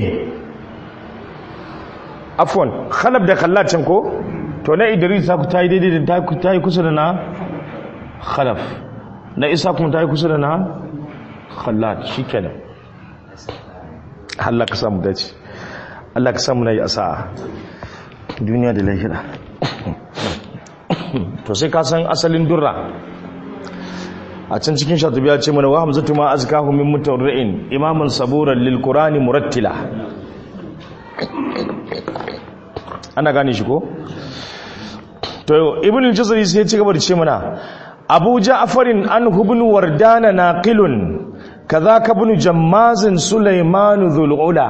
afwan khalab da kallacin ko to na idris ta yi daidai da ta yi kusa da na khalaf na isa kuma ta yi kusa da na khallad shi kenan Allah ka samu dace Allah ka samu na yi asa duniya da lahira to sai ka san asalin durra a can cikin shatubiya ce mana wa hamzatu ma azkahu min mutarri'in imaman saburan lil qur'ani murattila ana gane shi ko to ibn al-jazari sai ya ci gaba da ce mana abu ja'farin an ibn wardana naqilun kadhaka ibn jammazin sulaiman dhul ula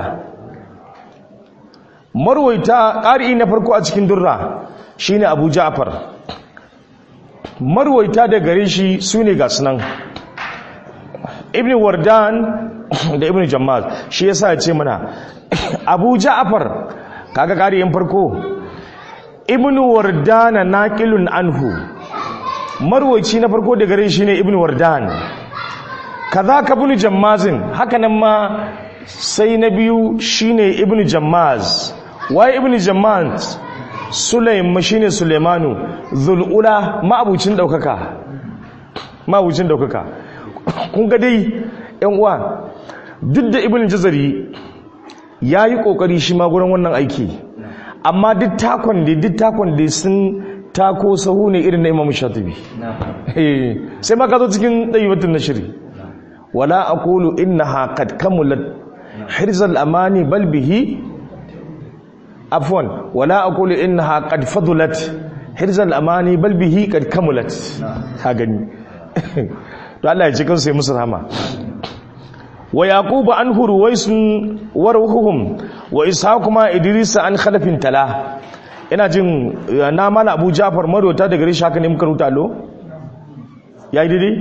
marwaita qari na farko a cikin durra shine abu ja'far marwaita da gare shi sune ga sunan ibn wardan da ibn jammaz shi yasa ya ce mana abu ja'far kaga qari farko ibn wardana naqilun anhu marwaci na farko da gare shi ne ibn wardan kaza ka ibn jammazin haka nan ma sai na biyu shine ibn jammaz wai ibn jammaz sulaim shine sulaimanu zulula ma'abucin daukaka ma'abucin daukaka kun ga dai yan uwa duk da ibn jazari yayi kokari shi ma gurin wannan aiki amma duk takon da duk takon da sun tako sahu ne irin na imam shatibi sai ma ka zo cikin ɗayibatun na shiri wala aqulu innaha qad kamulat hirzal amani bal bihi afwan wala aqulu innaha qad fadulat hirzal amani bal bihi qad kamulat ka gani to Allah ya ji kansu ya musu rahama wa yaquba an huruwaisun warhuhum wa ishaquma idris an khalafin tala ina jin na mala abu jafar marota daga rishi haka ne muka ruta lo yayi daidai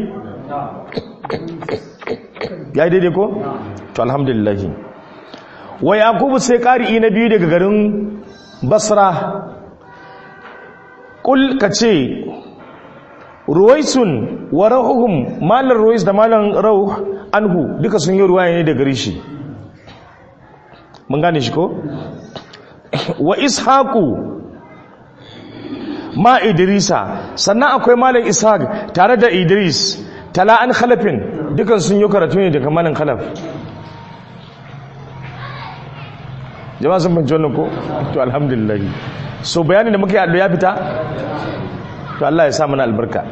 yayi daidai ko to alhamdulillah wa yaqubu sai qari'i na biyu daga garin basra kul kace ruwaisun wa rahuhum malar ruwais da malar rauh anhu duka sun yi ruwaya ne da gare shi mun gane shi ko wa ishaqu ma idrisa sannan akwai malar ishaq tare da idris tala an khalafin dukan sun yi karatu ne daga malar khalaf jama'a sun fahimci wannan ko to alhamdulillah so bayanin da muka yi ya fita to Allah ya sa mana albarka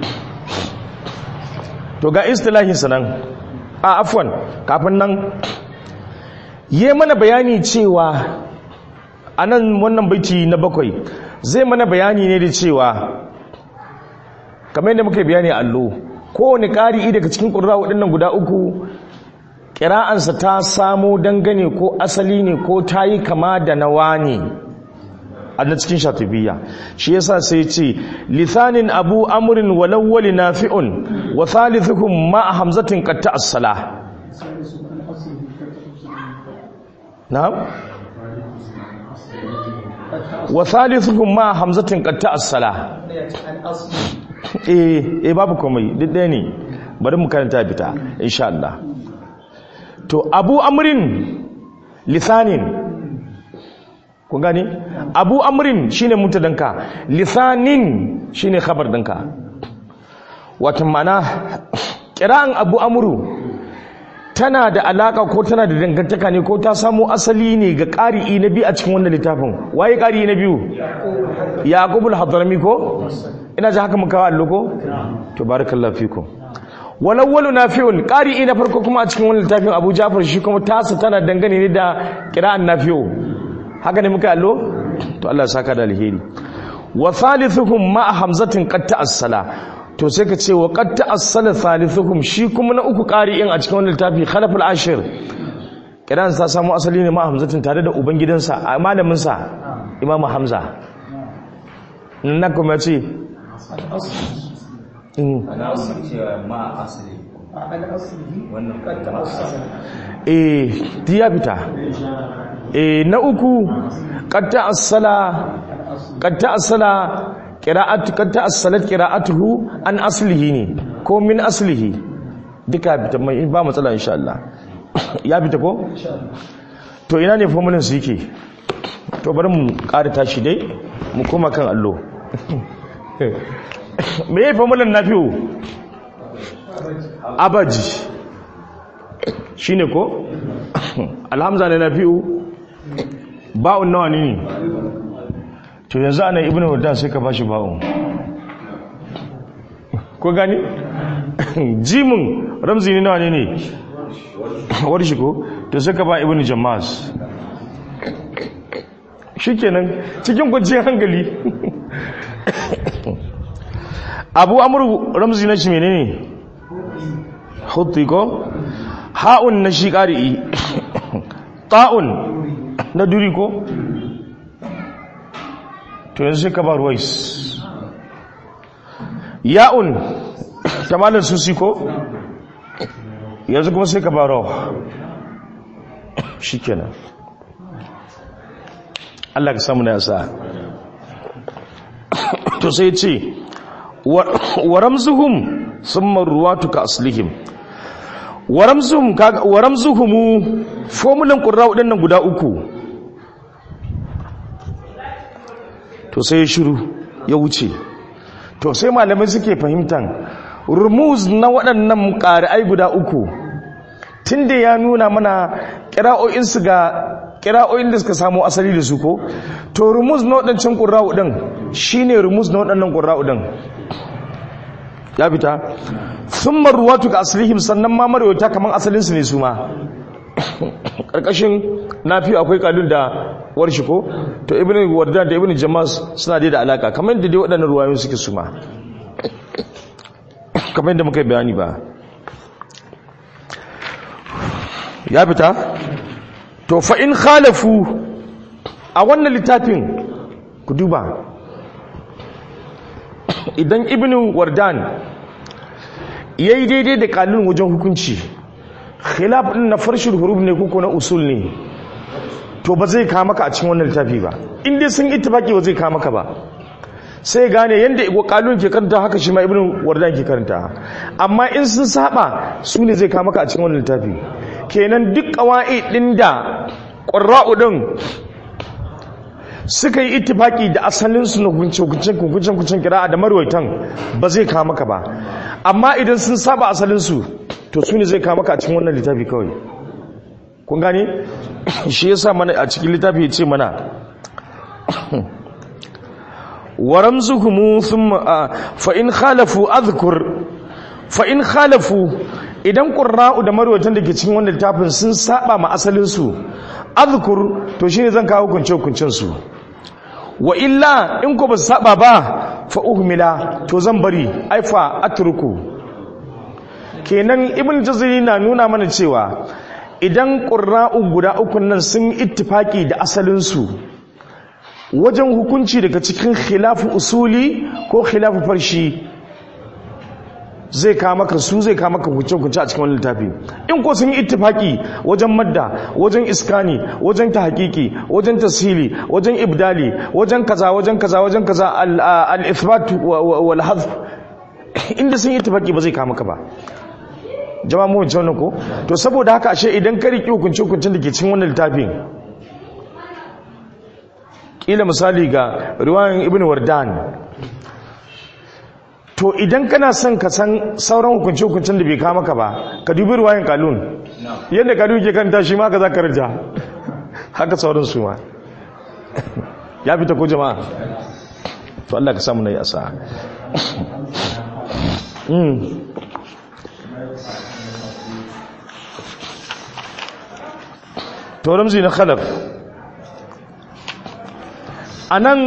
to ga istilahin sanan a afwan kafin nan yi mana bayani cewa anan wannan baiti na bakwai zai mana bayani ne da cewa kamar yadda muka bayani allo kowane ƙari'i daga cikin ƙurra waɗannan guda uku ƙira'ansa ta samo dangane ko asali ne ko ta yi kama da nawa ne a na cikin shatubiya shi yasa sai ce lithanin abu amrin walawwali nafi'un wa thalithukum ma hamzatin qatta as-sala na'am wa thalithukum ma hamzatin qatta as-sala eh eh babu komai duk ɗaya ne bari mu karanta fita insha Allah to abu amrin lithanin kun gane abu amrin shine mutadanka lisanin shine khabar dinka wato mana kira'an abu amru tana da alaka ko tana da dangantaka ne ko ta samu asali ne ga ƙari'i na biyu a cikin wannan littafin waye ƙari'i na biyu yaqubul hadrami ko ina ji haka muka allo ko to barakallahu fikum walawwalu nafi'un ƙari'i na farko kuma a cikin wannan littafin abu jafar shi kuma tasa tana dangane ne da kira'an nafi'u haka ne muka allo to Allah saka da alheri wa thalithuhum ma hamzatin qad ta'assala to sai ka ce wa qad ta'assala thalithuhum shi kuma na uku qari'in a cikin wannan littafi khalaful ashir kiran sa samu asali ne ma hamzatin tare da ubangidansa a malamin sa imam hamza nan kuma ce ana cewa ma asali wannan eh diya fita e na uku qatta as-sala qatta as-sala qira'atu qatta as-salat qira'atuhu an aslihi ne ko min aslihi duka bita mai ba matsala insha Allah ya bita ko to ina ne formulin su yake to bari mu ƙara tashi dai mu koma kan allo me yayi formulin nafi'u abaji shine ko alhamza ne nafi'u ba'un nawa ne to yanzu ana ibnu wadda sai ka bashi ba'un ko gani jimin ramzi ne nawa ne ne warshi ko to sai ka ba ibnu jammas shikenan cikin kwanciyar hankali abu amru ramzi na shi menene hutti ko ha'un na shi ƙari'i ta'un na duri ko to yanzu sai ka ba ruwais ya'un ta malar susi ko yanzu kuma sai ka ba rawa shi kenan Allah ka samu na yasa to sai ce wa ramzuhum summa ruwatu ka aslihim wa ramzuhum wa ramzuhum formulan qurra wadannan guda uku to sai ya shiru ya wuce to sai malamai suke fahimtan rumuz na waɗannan ƙari'ai guda uku tunda ya nuna mana ƙira'o'insu ga ƙira'o'in da suka samu asali da su ko to rumuz na waɗancan ƙura'u ɗin shi ne rumuz na waɗannan ƙura'u ɗin ya fita thumma ruwatu ka aslihim sannan ma marwayata kaman asalin su ne su ma karkashin nafi akwai kalun da warshi ko to ibnu wardan da ibnu jamas suna dai da alaka kamar yadda dai waɗannan ruwayoyin suke su ma kamar yadda muka yi bayani ba ya fita to fa in khalafu a wannan littafin ku duba idan ibnu wardan yayi daidai da kalun wajen hukunci khilaf din na farshul huruf ne ko na usul ne to ba zai kama ka a cikin wannan littafi ba in dai sun ittifaki ba zai kama ka ba sai gane yanda igwa kalun ke karanta haka shi ma ibnu wardan ke karanta amma in sun saba su ne zai kama ka a cikin wannan littafi kenan duk kawai din da qurra'u din suka yi ittifaki da asalin su na hukunce hukuncen hukuncen hukuncen kira'a da marwaitan ba zai kama ka ba amma idan sun saba asalin su to su ne zai kama ka a cikin wannan littafi kawai kun gane shi yasa mana a cikin littafi ya ce mana wa ramzuhum thumma fa in khalafu adhkur fa in khalafu idan qurra'u da marwatan da ke cikin wannan littafin sun saba ma asalin su adhkur to shine zan kawo kunce kuncin su wa illa in ko ba saba ba fa uhmila to zan bari ai fa atruku kenan ibn jazari na nuna mana cewa idan qurra'u guda uku nan sun ittifaki da asalin su wajen hukunci daga cikin khilafu usuli ko khilafu farshi zai kama ka su zai kama ka hukunce-hukunce a cikin wani littafi in ko sun yi ittifaki wajen madda wajen iskani wajen ta hakiki wajen tasiri wajen ibdali wajen kaza wajen kaza wajen kaza al-ithbat wal hadf inda sun yi ittifaki ba zai kama ka ba jama'a mu wancan ko to saboda haka ashe idan ka riki hukunce-hukuncen da ke cikin wannan littafin kila misali ga riwayan ibn wardan to idan kana son ka san sauran hukunce-hukuncen da bai kama ka ba ka dubi riwayan kalun yadda kalun ke kanta shi ma ka za ka rija haka sauran su ma ya fita ko jama'a to Allah ka samu na yi asa to ramzi na khalaf a nan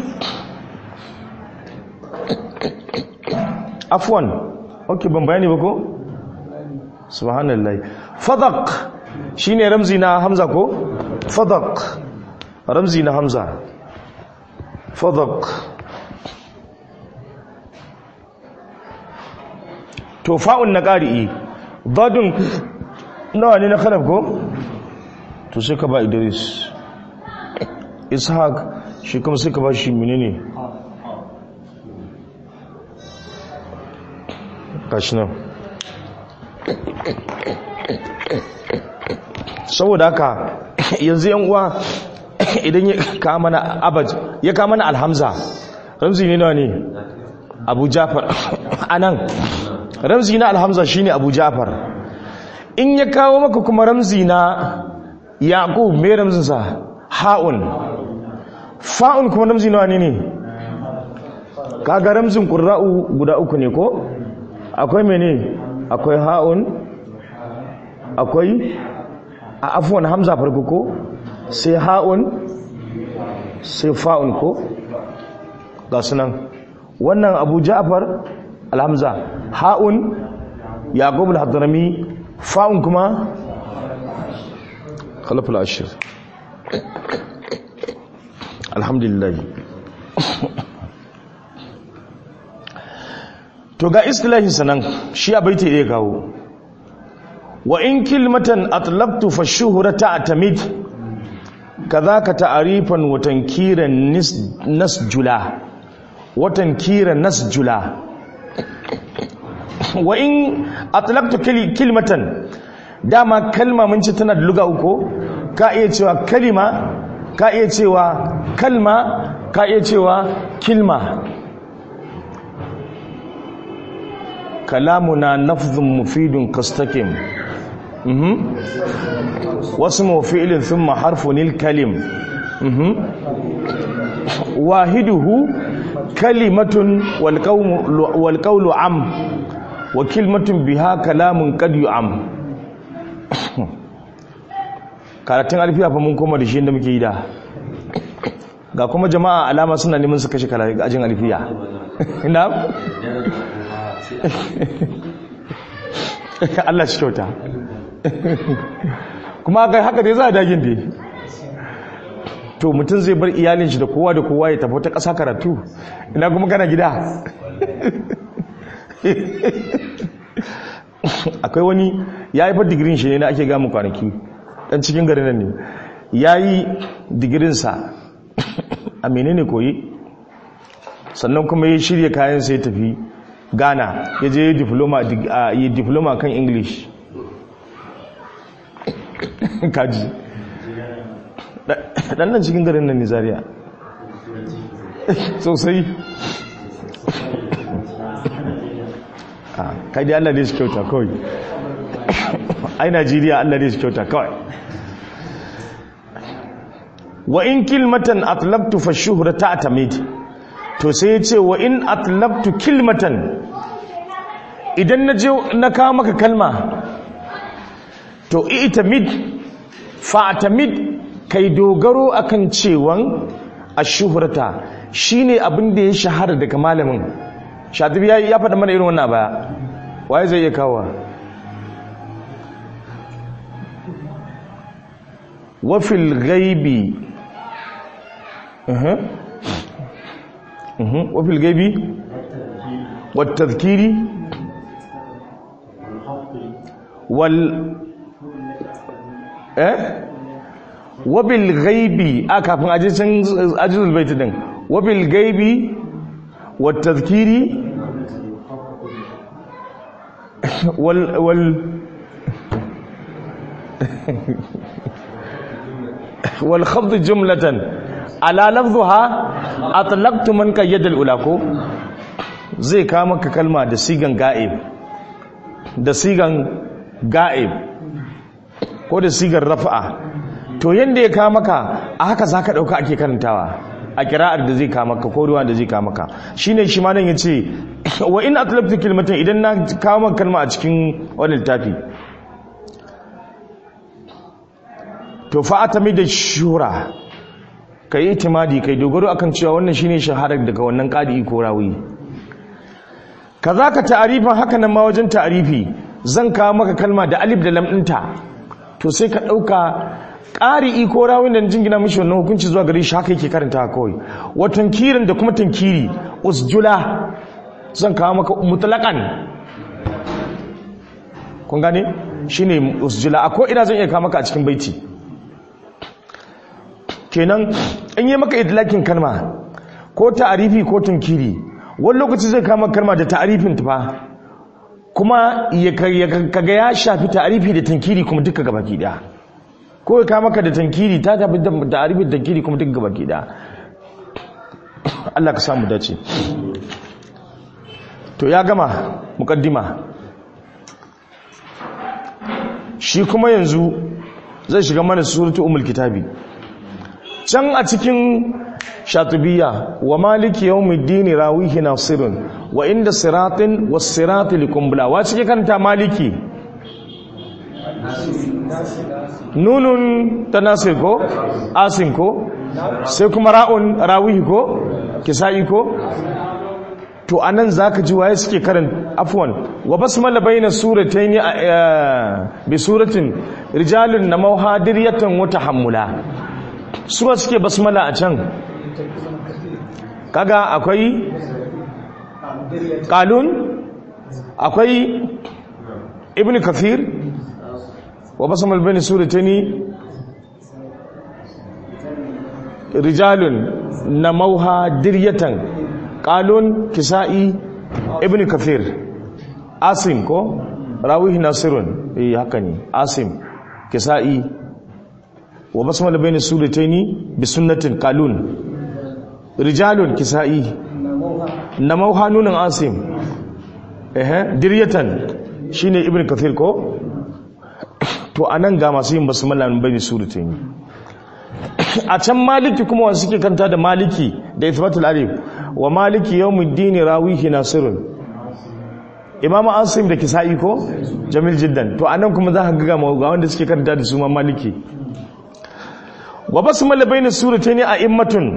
afwan ok ban bayani ba ko? subhanallah fadak shi ne ramzi na hamza ko? fadak ramzi na hamza fadak to fa'un na ƙari'i dadin nawa ne na khalaf ko? to sai ka ba idris ishaq shi kuma sai ka ba shi menene gashi nan saboda haka yanzu yan uwa idan ya kama mana abad ya kama mana alhamza ramzi ne nawa ne abu jafar anan ramzi na alhamza shine abu jafar in ya kawo maka kuma ramzi na yaqub me ramzinsa ha'un fa'un kuma ramzi nawa ne ne kaga ramzin qurra'u guda uku ne ko akwai mene akwai ha'un akwai a afwan hamza farko ko sai ha'un sai fa'un ko ga sunan wannan abu ja'far alhamza ha'un yaqub al-hadrami fa'un kuma khalaf al-ashir alhamdulillah to ga istilahin sanan shi a baiti ya kawo wa in kilmatan atlaqtu fa shuhrata atamid kadhaka ta'rifan wa tankiran nasjula wa tankiran nasjula wa in atlaqtu kilmatan dama kalma mun ci tana da luga uku ka iya cewa kalima ka iya cewa kalma ka iya cewa kilma kalamuna nafzun mufidun kastakim wasu fi'ilin thumma harfunil kalim wahiduhu kalimatun wal qawlu am wa kilmatun biha kalamun qad yu'am karatun alfiya fa mun koma da shi inda muke yi da ga kuma jama'a alama suna neman su kashe karatun ajin alfiya ina Allah shi kyauta kuma kai haka dai za a dagin dai to mutum zai bar iyalin shi da kowa da kowa ya tafi ta ƙasa karatu ina kuma kana gida akwai wani ya haifar digirin shi ne na ake gamun kwanaki dan cikin garin nan ne ya yi digirinsa a menene koyi sannan kuma ya shirya kayan sai tafi ghana ya je yi diploma kan english kaji dan nan cikin garin nan nizariya sosai kai dai allah ne shi kyauta kawai ai najeriya allah ne shi kyauta kawai wa in kilmatan atlabtu fa shuhra ta'tamid to sai ya ce wa in atlabtu kilmatan idan na je na kawo maka kalma to itamid fa'tamid kai dogaro akan cewan ashuhrata shine abin da ya shahara daga malamin shatibi ya ya faɗa mana irin wannan baya waye zai iya kawo wa fil ghaibi uh wa fil ghaibi wat tadhkiri wal eh wabil gaibi a kafin ajiyar ajiyar baiti din wabil gaibi wat tazkiri wal wal wal khafd jumlatan ala lafdhuha atlaqtu man qayyada al ula ko zai ka maka kalma da sigan ga'ib da sigan ga'ib ko da sigar rafa'a to yanda ya kawo maka a haka za ka ɗauka ake karantawa a kira'ar da zai kawo maka ko ruwa da zai kawo maka shi ne shi manan ya ce wa in atlabtu kilmatin idan na kawo maka kalma a cikin wani littafi to fa'ata mai da shura ka yi itimadi kai dogaro akan cewa wannan shine shaharar daga wannan ƙadi ko rawi ka za ka ta'arifin haka nan ma wajen ta'arifi zan kawo maka kalma da alif da lamɗinta to sai ka ɗauka ƙari iko rawin da jingina mishi wannan hukunci zuwa gari shi haka yake karanta kawai wa tankirin da kuma tankiri usjula zan kawo maka mutlaqan kun gane shine usjula a ko ina zan iya kawo maka a cikin baiti kenan in yi maka idlakin kalma ko ta'arifi ko tankiri wani lokaci zai kawo maka kalma da ta'arifin ta fa kuma kaga ya shafi ta'arifi da tankiri kuma duka gabaki daya ko ya maka da tankiri ta tafi da ta'arifin tankiri kuma duka gabaki daya Allah ka samu dace to ya gama mukaddima shi kuma yanzu zai shiga mana suratu umul kitabi can a cikin shatubiya wa maliki yawmiddin rawihi nasirun wa inda siratin was sirati likumbla wa cike kanta maliki nunun ta nasir ko asin ko sai kuma ra'un rawihi ko kisa'i ko to anan zaka ji waye suke karan afwan wa basmala baina suratayn bi suratin rijalun namauha diryatan wa tahammula suwa suke basmala a can kaga akwai qalun akwai ibn kathir wa basmal baina suratayn rijalun namauha diryatan qalun kisa'i ibn kathir asim ko rawihi nasirun eh haka ne asim kisa'i wa basmala bayna surataini bi sunnatin qalun rijalun kisa'i namauha nunan asim eh diryatan shine ibn kathir ko to anan ga masu yin basmala bayna surataini a can maliki kuma wasu suke kanta da maliki da ithbatul alif wa maliki yawmiddin rawihi nasirun imamu asim da kisa'i ko jamil jiddan to anan kuma za ka ga ga wanda suke karanta da su ma maliki wa basmala bayna suratayn a'immatun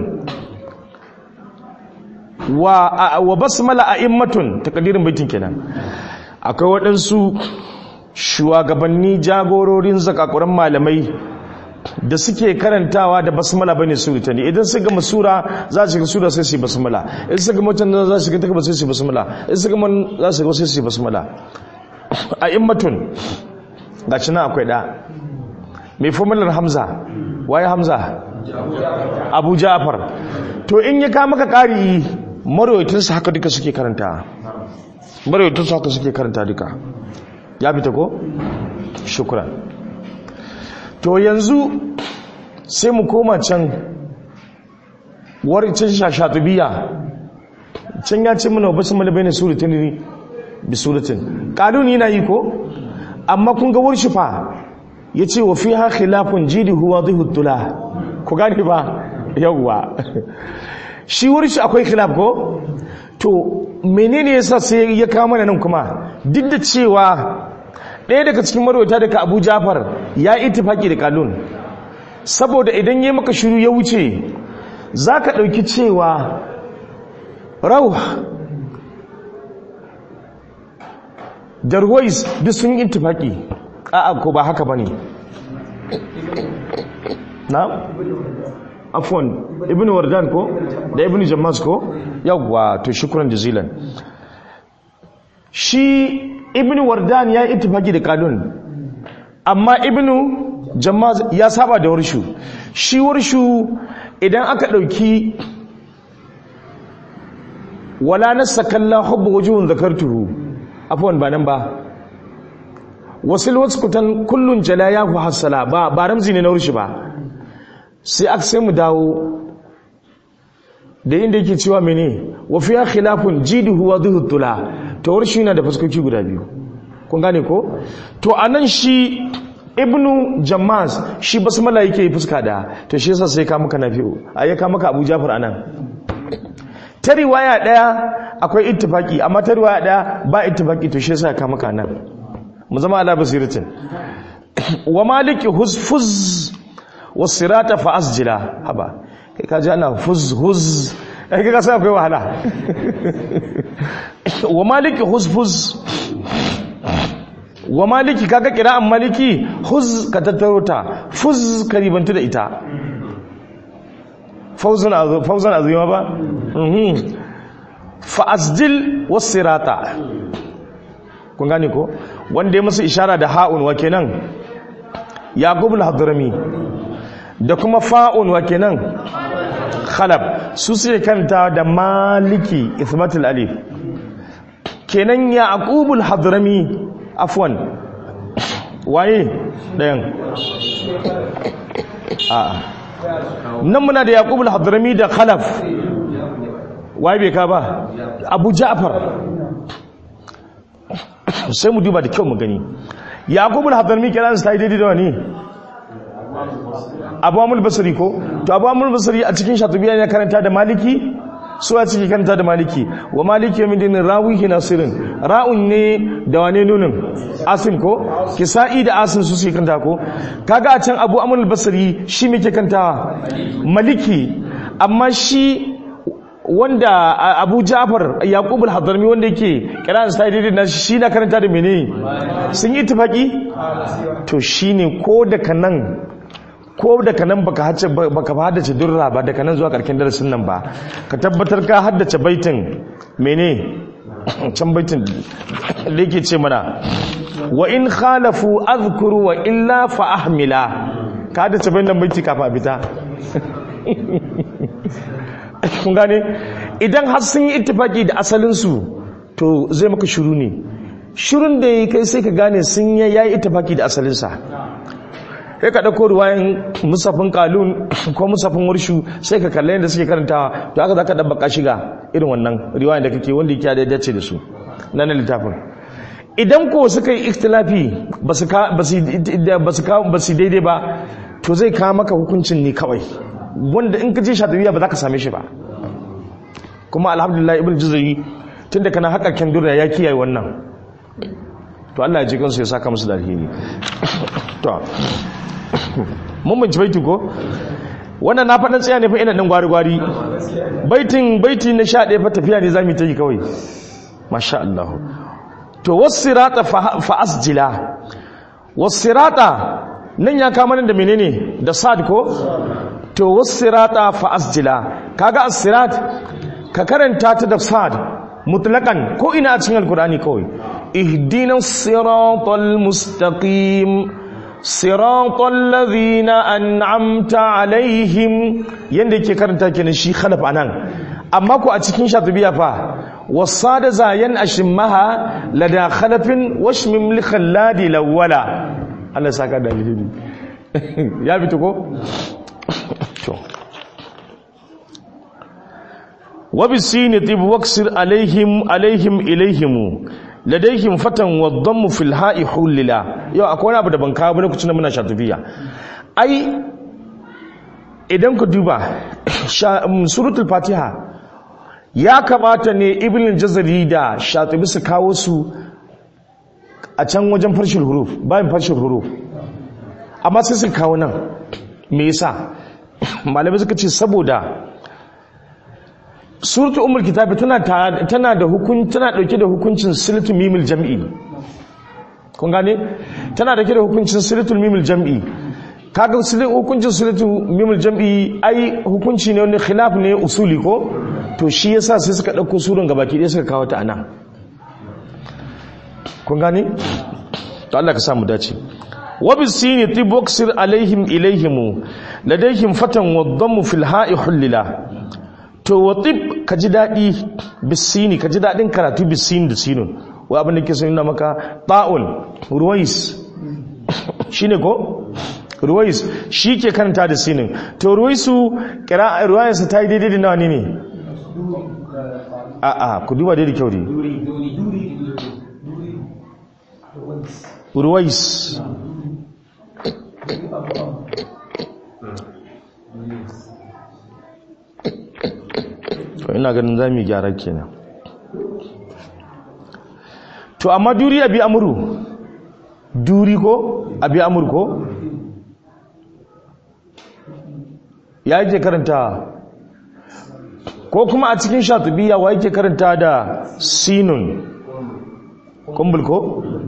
wa wa basmala a'immatun takdirin baitin kenan akwai waɗansu shugabanni jagororin zakakuran malamai da suke karantawa da basmala bane surata ne idan su gama sura za su ga sura sai su yi basmala idan su gama mutan za su ga takaba sai su yi basmala idan su gama za su ga sai su yi basmala a immatun gashi nan akwai da mai formular hamza waye hamza abu ja'far to in ya ka maka ƙari marwaitin su haka duka suke karanta marwaitin su haka suke karanta duka ya fita ko shukran to yanzu sai mu koma can waricin shashatubiya can ya ce mana basu mana bayan suratin ne bi suratin ƙaduni na yi ko amma kun ga wurshifa ya ce wa fi ha khilafun jidi huwa zai hutula ku gani ba yawwa shi wurshi akwai khilaf ko to menene yasa sai ya kawo mana nan kuma duk da cewa ɗaya daga cikin marwata daga abu jafar ya yi itifaki da kalun saboda idan ya maka shiru ya wuce za ka ɗauki cewa rauh da ruwais duk sun yi itifaki a'a ko ba haka ba ne na? afon ibn wardan ko da ibn jammas ko yawwa to shukuran jazilan shi ibn wardan ya yi itifaki da kalun amma ibn jamaz ya saba da warshu shi warshu idan aka ɗauki wala nasa kalla hubbu wujuhun zakartuhu afwan ba nan ba wasil waskutan kullun jala ya ku hassala ba ba ramzi ne na warshi ba sai aka sai mu dawo da inda yake cewa mene wa fiya khilafun jiduhu wa dhuhu tula to warshi yana da fuskoki guda biyu kun gane ko to anan shi ibnu jammas shi basmala yake yi fuska da to shi yasa sai ka maka nafi'u ayi ka maka abu jafar anan ta riwaya daya akwai ittifaki amma ta riwaya daya ba ittifaki to shi yasa ka maka nan mu zama ala basiratin wa maliki huzfuz wasirata fa asjila haba kai ka ji ana fuz huz ai kai ka sai akwai wahala wa maliki huzfuz wa maliki kaga kira'an maliki huz ka tattaro ta fuz ka ribantu da ita fauzan azuma ba fa'azdil wasirata kun gane ko wanda ya masa ishara da ha'un wa kenan yaqub al-hadrami da kuma fa'un wa kenan khalab su sai kanta da maliki ithbatul alif kenan yaqub al-hadrami afwan waye ɗayan a'a nan muna da yaqub al-hadrami da khalaf waye bai ka ba abu ja'far sai mu duba da kyau mu gani yaqub al-hadrami kiran sai daidai da wani abu amul basri ko to abu amul basri a cikin shatubiya ne karanta da maliki su a ciki kanta da maliki wa maliki yamin dinin rawihi nasirin ra'un ne da wane nunin asim ko kisa'i da asim su suke kanta ko kaga a can abu amul basri shi muke kanta maliki amma shi wanda abu ja'far yaqub al-hadrami wanda yake kiran sa daidai na shi na karanta da mene sun yi tafaki to shine ko daga nan ko daga nan baka haddace baka haddace durra ba daga nan zuwa karkin darasin nan ba ka tabbatar ka haddace baitin mene can baitin da yake ce mana wa in khalafu azkuru wa illa fa ahmila ka haddace baitin baiti kafa a fita kun gane idan har sun yi ittifaki da asalin su to zai maka shiru ne shirun da ya kai sai ka gane sun yayi ittifaki da asalinsa sai ka ɗauko ruwayan musafin kalun ko musafin warshu sai ka kalle yadda suke karantawa to haka za ka ɗabbaka shiga irin wannan riwayan da kake wanda yake da dace da su na na littafin idan ko suka yi ikhtilafi ba su daidai ba to zai kawo maka hukuncin ne kawai wanda in ka je shatabiya ba za ka same shi ba kuma alhamdulillah ibn juzari tun da kana haƙa kendura ya kiyaye wannan to Allah ya ji kansu ya saka musu da alheri to mun binci baitin ko wannan na faɗin tsaya ne fa ina ɗan gwari-gwari baitin baiti na sha ɗaya fa tafiya ne za mu yi ta yi kawai masha Allah to wasirata fa asjila wasirata nan ya kama da menene da sad ko to wasirata fa asjila kaga asirat ka karanta ta da sad mutlaqan ko ina a cikin alkurani kawai ihdinas siratal mustaqim siratal ladhina an'amta alaihim yanda yake karanta kenan shi khalaf anan amma ko a cikin shatibiya fa wasada zayan ashimmaha lada khalafin washmim li khalladi lawala Allah saka da alheri ya fito ko to wa bisini tib waksir alaihim alaihim ilaihim ladaihim fatan wa dhammu fil ha'i hulila yau akwai wani abu da ban kawo ba lokacin da muna shatibiya ai idan ku duba suratul fatiha ya kamata ne ibn jazari da shatibi su kawo su a can wajen farshin huruf bayan farshin huruf amma sai su kawo nan me yasa malamai suka ce saboda suratul umar kitabi tana tana da hukun tana dauke da hukuncin silatul mimil jam'i kun gane tana dauke da hukuncin silatul mimil jam'i kaga hukuncin silatul mimil jam'i ai hukunci ne wani khilaf ne usuli ko to shi yasa sai suka dauko surun gabaki ɗaya suka kawo ta anan kun gane to Allah ka samu dace wa bisini tiboksir alaihim ilaihim ladaihim fatan wadammu fil ha'i hullila to watib ka ji daɗi bisini ka ji daɗin karatu bisini da sinun wa abin da ke sun maka ta'un ruwais shi ne ko ruwais shi ke karanta da sinin to ruwaisu ruwayarsa ta yi daidai da nawa ne ne a'a ku duba daidai kyau ne ruwais to ina ganin za mu gyara kenan to amma duri abi amuru duri ko abi amur ko ya yake karanta ko kuma a cikin shatubiya wa yake karanta da sinun kumbul ko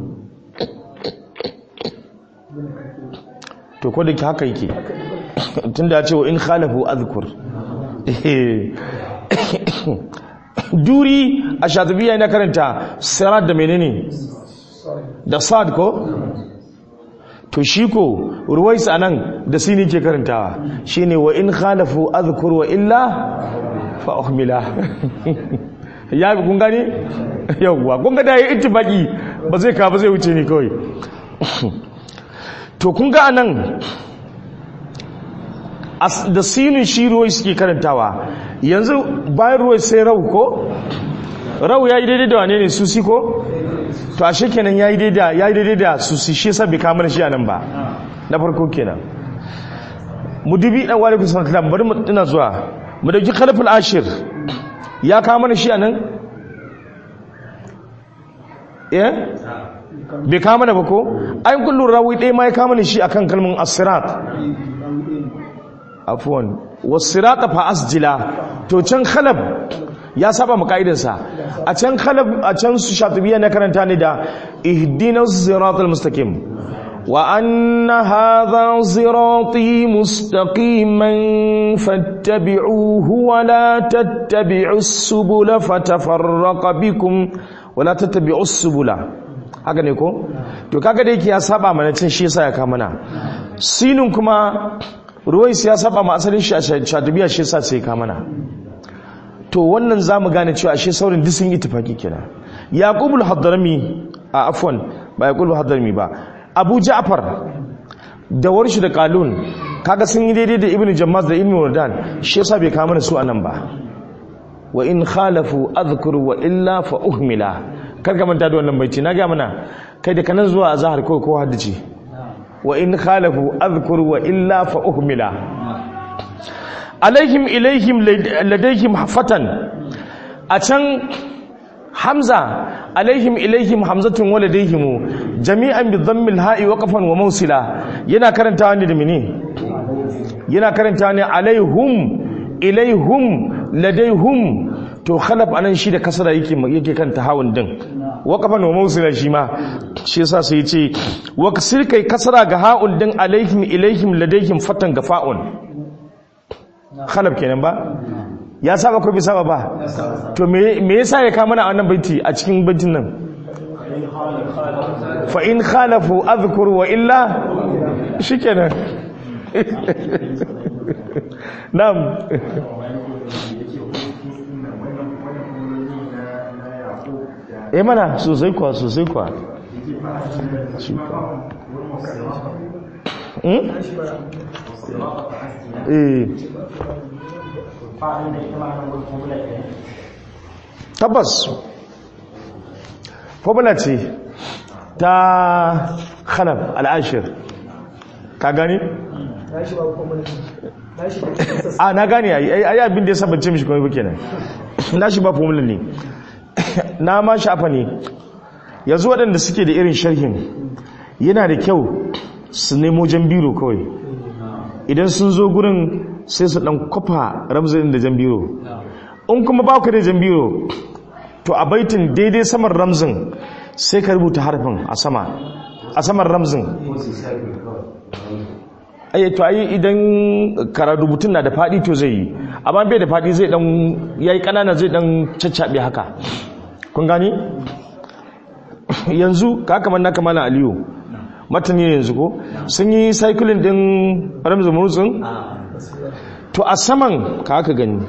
to ko da haka yake tunda ya ce wa in khalafu azkur duri a shatubiya yana karanta sirat da menene da sad ko to shi ko ruwais anan da sini ke karantawa shine wa in khalafu azkur wa illa fa uhmila ya bi kun gane yawwa kun ga da yi ittifaki ba zai ka ba zai wuce ni kawai to kun ga anan da sinin shi ruwai suke karantawa yanzu bayan ruwai sai rau ko rau ya yi daidai da wane ne susi ko to a shekenan ya yi daidai da susi shi sabbi kamar shi a nan ba na farko kenan mu dubi dan wani kusan kalam bari mu ina zuwa mu dauki khaliful ashir ya kawo mana shi a nan eh bai kawo mana ba ko ai kullu rawi ɗaya ma ya kawo mana shi akan kalmin asirat afwan wasirata fa asjila to can khalab ya saba mu kaidansa a can khalab a can su shatibiya na karanta ne da ihdinas siratal mustaqim wa anna hadha sirati mustaqiman fattabi'uhu wa la tattabi'us subula fatafarraqa bikum wa la tattabi'us subula haka ne ko to kaga da yake ya saba mana cin shi yasa ya kama na sinin kuma ruwais ya saba ma asalin shi a shatibiya shi yasa sai ka mana to wannan zamu gane cewa ashe saurin duk sun yi tafaki kenan yaqubul hadrami a afwan ba yaqubul hadrami ba abu ja'far da warshi da qalun kaga sun yi daidai da ibnu jammaz da ibnu wardan shi yasa bai kama mana su anan ba wa in khalafu adhkur wa illa fa uhmila kar ka manta da wannan baiti na ga mana kai da kanan zuwa azhar ko ko haddace wa in khalafu adhkur wa illa fa uhmila alaihim ilaihim ladaihim fatan a can hamza alaihim ilaihim hamzatun waladaihim jami'an bi dhammil ha'i waqafan wa mawsila yana karantawa ne da mene yana karantawa ne alaihum ilaihum ladaihum to khalaf anan shi da kasara yake yake kanta hawun din waqafan wa mawsila shi ma shi yasa sai yace wa kasir kai kasara ga ha'un din alaihim ilaihim ladaihim fatan ga fa'un khalaf kenan ba ya saba ko bai saba ba to me me yasa ya kama mana wannan baiti a cikin baitin nan fa in khalafu adhkur wa illa shikenan na'am eh mana sosai kwa sosai kwa hmm? eh tabbas formula ce ta khalaf al'ashir ka gani? a na gani ayi abin da ya sabance mishi kuma buke nan na shi ba formula ne na ma shafa ne yanzu waɗanda suke da irin sharhin yana da kyau su nemo jan biro kawai idan sun zo gurin sai su ɗan kwafa ramzin da jan biro in kuma ba ku da jan biro to a baitin daidai saman ramzin sai ka rubuta harfin a sama a saman ramzin ai to ai idan kara rubutun na da fadi to zai yi amma bai da fadi zai dan yayi kanana zai dan caccabe haka kun gani yanzu ka kamar na kamala aliyu matani ne yanzu ko sun yi cycling din ramzin murtsin to a saman ka haka gani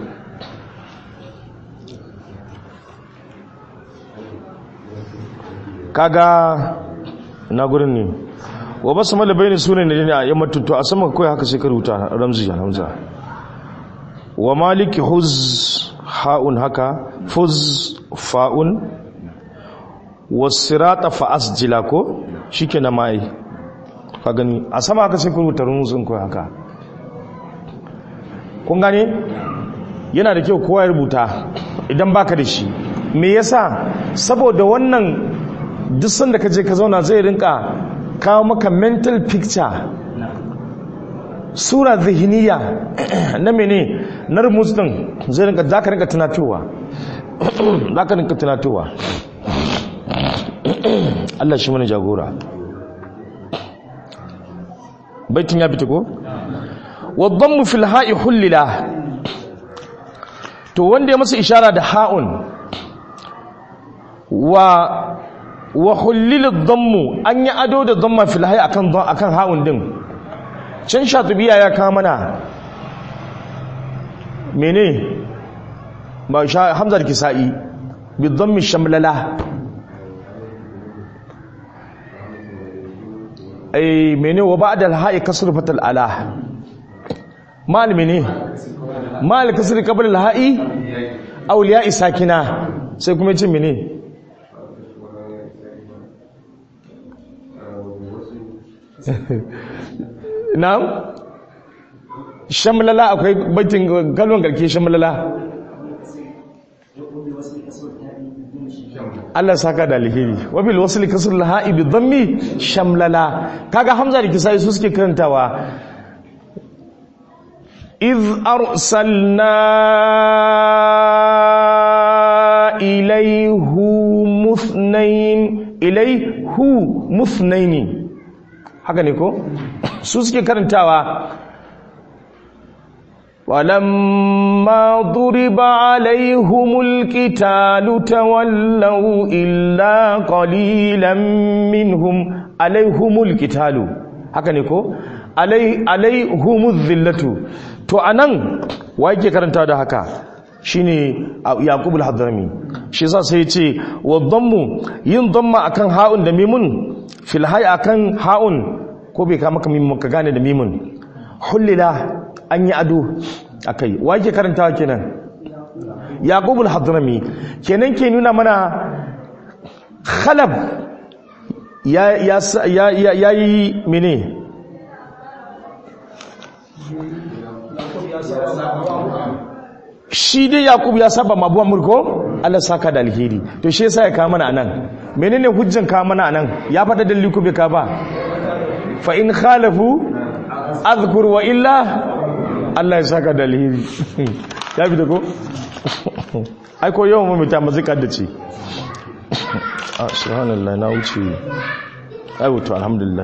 kaga na gurin ne wa basu mala bayani sunan ne ne a yamma to a sama kai haka sai ka rubuta ramzi ya hamza wa maliki huz haun haka fuz fa'un wasirata fa asjila ko shikenan mai ka gani a sama haka sai ka rubuta ramzin kai haka kun gane yana da kyau kowa ya rubuta idan baka da shi me yasa saboda wannan duk sanda ka je ka zauna zai rinka kawo maka mental picture sura zihiniya na mene na rumus din zai rinka za ka rinka tunatowa za ka rinka tunatowa Allah shi mana jagora baitin ya fita ko waddan mu fil ha'i hullila to wanda ya masa ishara da ha'un wa wa hullilid dhammu an yi ado da dhamma fil hayy akan akan ha'un din can shatubiya ya ka mana mene ba sha hamza da kisa'i bi dhammi shamlala ai mene wa ba'da al hayy kasr fatal ala mal mene mal kasr qabla al hayy awliya sakina sai kuma ce mene na'am shamlala akwai baitin kalon garke shamlala Allah saka da alheri wabil wasli kasr laha'i bi dhammi shamlala kaga hamza da kisai su suke karantawa iz arsalna ilayhu muthnayn ilayhu muthnayn haka ne ko su suke karantawa walamma duriba alaihumul qitalu tawallaw illa qalilan minhum alaihumul qitalu haka ne ko alai alaihumuz zillatu to anan wa yake karantawa da haka shine yaqub al-hadrami shi yasa sai ya ce wa dhammu yin dhamma akan ha'un da mimun fil hay akan ha'un ko bai kama kamin ka gane da mimun hullila an yi ado akai wa yake karantawa kenan yaqub al-hadrami kenan ke nuna mana khalab ya ya ya ya yi mene shi dai yaqub ya saba mabuwan mulko Allah saka da alheri to shi yasa ya kawo mana anan menene hujjan kawo mana anan ya fada dalili ko bai ka ba fa in khalafu azkur wa illa Allah ya saka da alheri ya bi da ko ai ko yawan mamita mazikar da ce a subhanallah na wuce ai wato alhamdulillah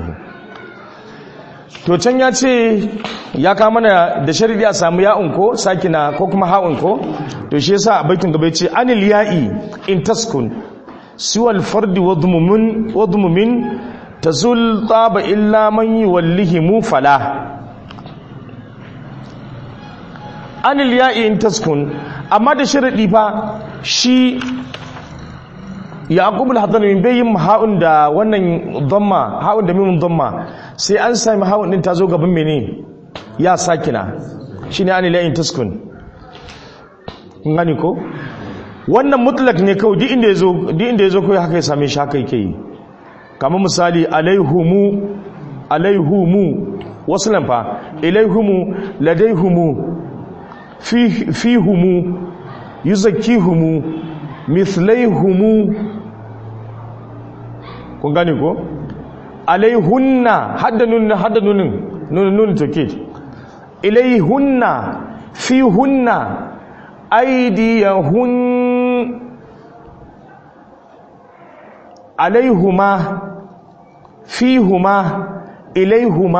to can ya ce ya kama mana da sharidi a samu ya'un ko sakina ko kuma ha'un ko to shi yasa a baitin gaba ce anil ya'i in taskun siwal fardi wadmumin wadmumin tazul taba illa man yuwallihi mufala anil ya'i in taskun amma da sharidi fa shi yaqub al-hadrami bai yin ha'un da wannan dhamma ha'un da mimun dhamma sai an sami ha'un din ta zo gaban mene ya sakina shine anil ya'i in taskun kun gani ko wannan mutlak ne kawai duk inda yazo duk inda yazo kawai haka ya same shi haka yake yi kamar misali alaihumu alaihumu wasu lamfa ilaihumu ladaihumu fihumu yuzakkihumu mithlaihumu kun gane ko alaihunna hadda nun hadda nunin nun nun take ilaihunna fihunna aydiyahun alaihuma fihuma ilaihuma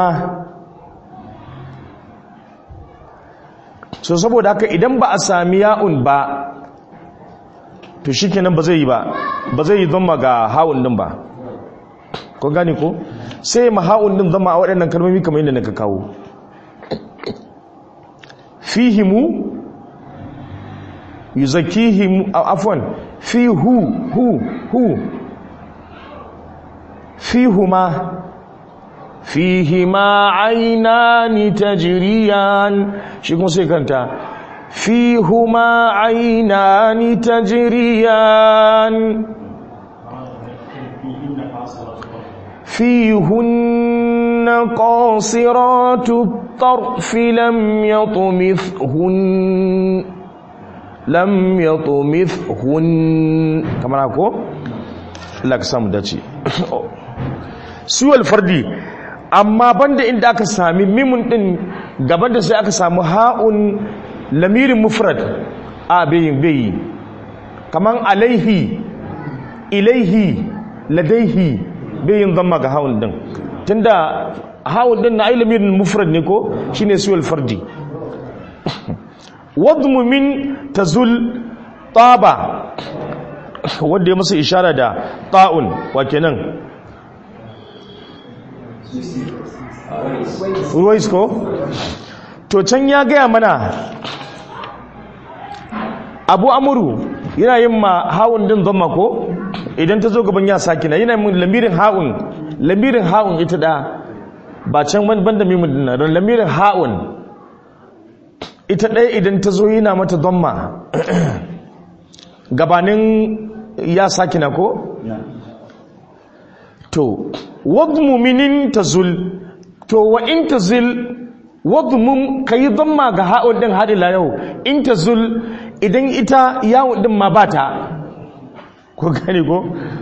so saboda haka idan ba a sami ya'un ba to shikenan ba zai yi ba ba zai yi zama ga ha'un din ba ko gani ko sai ma ha'un din zama a waɗannan kalmomi kamar yadda naka kawo fihimu yuzakihimu afwan fihu hu hu fihuma fihima ainani tajriyan shi kuma sai kanta fihuma ainani tajriyan فيهن قاصرات الطرف لم يطمثهن لم يطمثهن كما نقول لك سام داتي suwal fardi amma banda inda aka sami mimun din gaban da sai aka samu ha'un lamirin mufrad a bayin bayi kaman alaihi ilaihi ladaihi bayin zamma ga ha'un din tunda ha'un din na ai lamirin mufrad ne ko shine suwal fardi wadmu min tazul taba wanda ya masa ishara da ta'un wa kenan ruwais ko to can ya gaya mana abu amuru yana yin ma hawun din zama ko idan ta zo gaban ya sakina yana yin lamirin hawun lamirin hawun ita da ba can banda mimin dinna don lamirin hawun ita ɗaya idan ta zo yana mata zama gabanin ya sakina ko to wadmu minin tazul to wa in tazil wadmu kai dhamma ga ha'un din hadila yau in tazul idan ita yawun din ma bata ko gane ko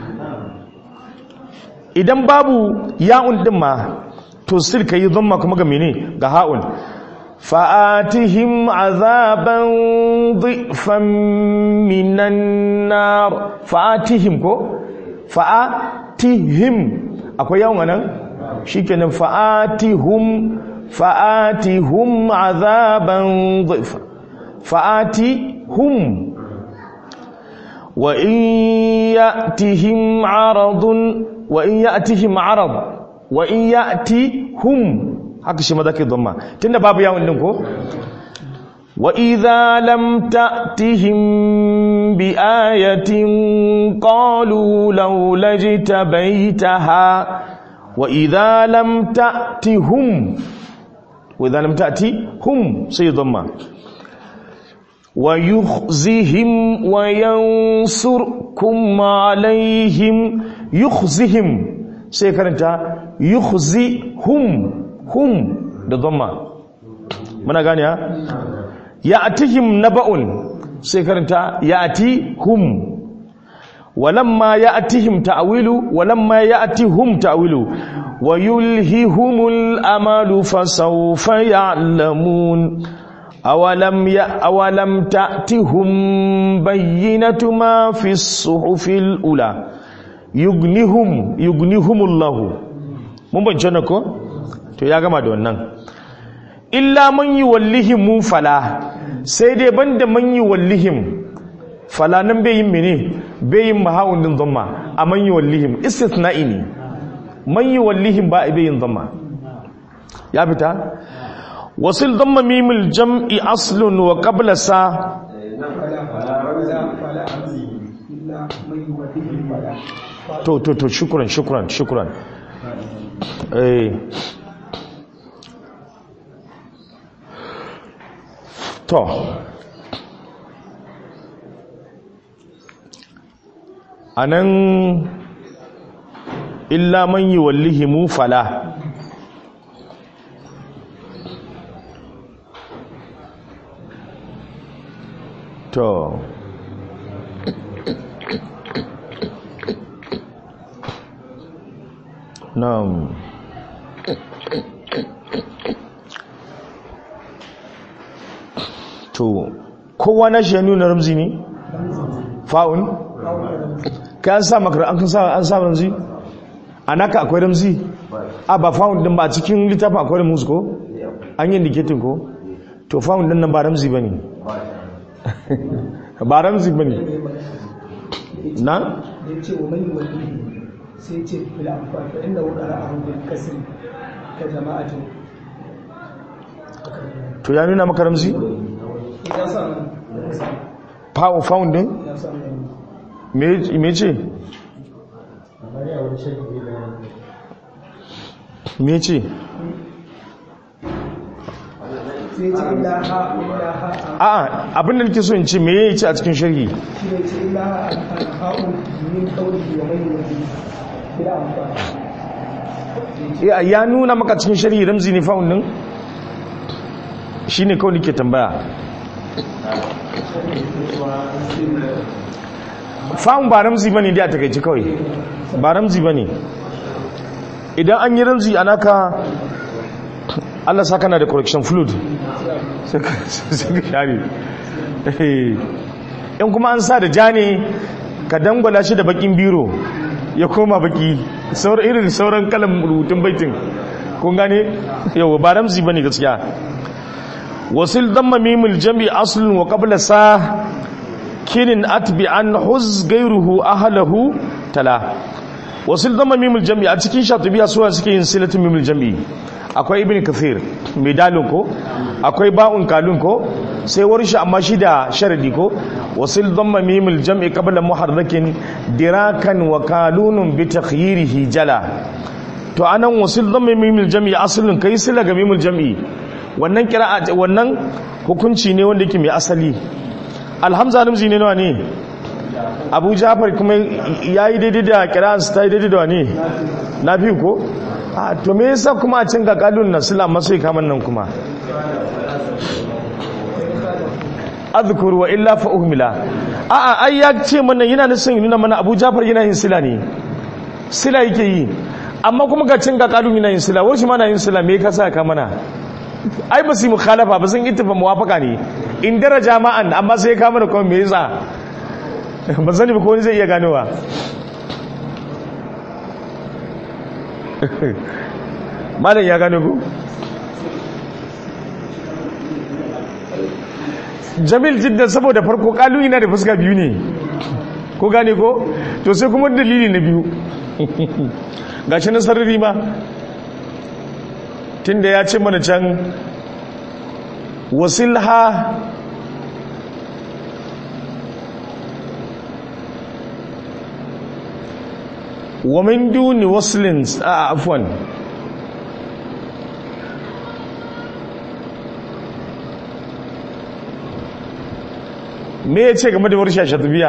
idan babu yawun din ma to sil kai dhamma kuma ga mene ga ha'un fa'atihim azaban dhifan minan nar fa'atihim ko fa'atihim akwai yawon nan shi kenan fa'atihum fa'atihum azaban dhaifa fa'atihum wa in ya'tihim aradun wa in ya'tihim arad wa in ya'tihum haka shi maza ke zama tunda babu yawon din ko وإذا لم تأتهم بآية قالوا لولا اجتبيتها وإذا لم تأتهم وإذا لم تأتهم سيضم ويخزهم وينصركم عليهم يخزهم سيكرنتا يخزهم هم da dhamma muna gane ha ya'tihim naba'un sai karanta ya'tihum ولما يأتهم تأويل ولما يأتهم تأويل ويلههم الأمل فسوف يعلمون أولم ي... أولم تأتهم بينة ما في الصحف الأولى يغنيهم يغنيهم الله mun bayyana ko to ya gama da wannan illa man yuwallihim fala sai dai banda man yuwallihim fala nan bai yin mene bai yin mahawun din zamma a man yuwallihim istithna'i ne man yuwallihim ba bai yin zamma ya fita wasil damma mimil jam'i aslun wa qabla sa to to to shukran shukran shukran eh to anan illa man yuwallihimu fala to na'am to kowa na shi ya nuna ramzi ne fa'un ka an sa makar an sa an sa ramzi anaka akwai ramzi a ba fa'un din ba a cikin littafin akwai ramzi ko an yi indicating ko to fa'un din nan ba ramzi bane ba ramzi bane na ya ce wa mai wani sai ce fil amfani fa inda wukara a hukun kasiri ka jama'atin to ya nuna maka ramzi ya sa nan fa'un fa'un din ya sa nan me me ce me ce sai ce illa ha illa ha a a'a abin da nake so in ce me yayi ce a cikin sharhi shi ne ce illa ha a ha'un min kauli wa mai wani fil amfani ya ya nuna maka cikin sharhi ramzi ne fa'un din shine kawai nake tambaya fa'un ba ramzi bane dai a takaice kawai ba ramzi bane idan an yi ramzi anaka Allah saka na da correction fluid sai ka sai ka share Eh. in kuma an sa da ja ne ka dangwala shi da bakin biro ya koma baki sauran irin sauran kalan rubutun baitin kun gane yau ba ramzi bane gaskiya wasil damma mimul jami aslun wa qabla sa kinin atbi an huz gairuhu ahlahu tala wasil damma mimul jami a cikin shatubiya suwa suke yin silatin mimul jami akwai ibn kathir mai dalin ko akwai ba'un kalun ko sai warshi amma shi da sharadi ko wasil damma mimul jami qabla muharrakin dirakan wa kalunun bi takhyirihi jala to anan wasil damma mimul jami aslun kai sila ga mimul jami wannan kira'a wannan hukunci ne wanda yake mai asali alhamza namzi ne nawa ne abu jafar kuma yayi daidai da kira'an su ta yi daidai da wane na fi ko a to me yasa kuma a cin ga kalun na sila masu kaman nan kuma azkur wa illa fa uhmila a a ai ya ce mana yana nufin nuna mana abu jafar yana yin sila ne sila yake yi amma kuma ga cin ga kalun yana yin sila wani shi ma na yin sila me ka sa ka mana ai ba su yi mukhalafa ba sun ittifa muwafaka ne in daraja ma'an amma sai ya kama da kuma me yasa ba sani ba ko wani zai iya ganowa malam ya gano ku jamil jiddan saboda farko kalu yana da fuska biyu ne ko gane ko to sai kuma dalili na biyu gashi na sarari ma tunda ya ce mana can wasilha wa min duni waslin a afwan me ya ce game da warsha shatubiya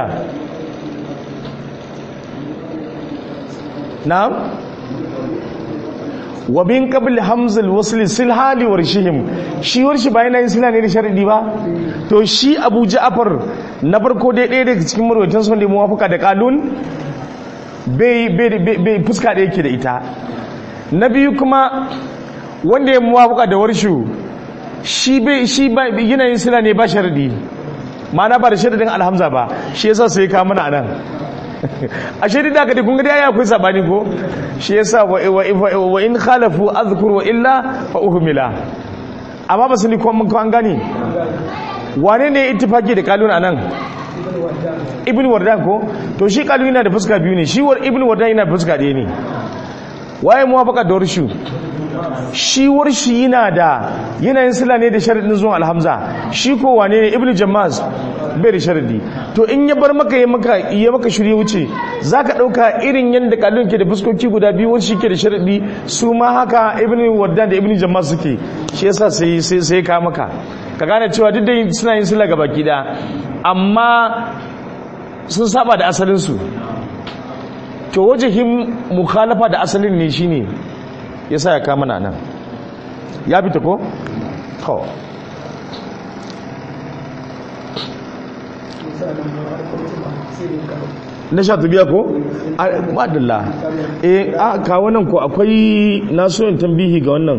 na'am wa bin qabl hamzul wasl sil hali warshihim shi warshi ba yana yin sila ne da sharadi ba to shi Abu Ja'far na farko dai ɗaya daga cikin marwatan sun da muwafaka da qalun bai bai bai fuska da yake da ita na biyu kuma wanda ya muwafaka da warshu shi bai shi ba yana yin sila ne ba sharadi ma'ana ba da sharadin alhamza ba shi yasa sai ka mana anan a shaidi da aka dai kun ga dai akwai sabani ko shi yasa wa wa in khalafu azkur wa illa fa uhmila amma ba su ni ko mun an gani wane ne ittifaki da kalun anan ibn wardan ko to shi kalun yana da fuska biyu ne shi war ibn wardan yana da fuska ɗaya ne waye muwafaqa da warshu shi warshi yana da yanayin sila ne da sharadin zuwan alhamza shi ko wane ne ibn jammaz bai da sharadi to in ya bar maka ya maka ya maka shirye wuce zaka dauka irin yanda kalun ke da fuskoki guda biyu wani shi ke da sharadi su ma haka ibn waddan da ibn jammaz suke shi yasa sai sai sai ka maka ka gane cewa duk da suna yin sila ga baki da amma sun saba da asalin su to wajihin mukhalafa da asalin ne shine yasa ya kama nan ya fita ko to na sha biya ko madalla eh a ka wannan ko akwai naso yin tambihi ga wannan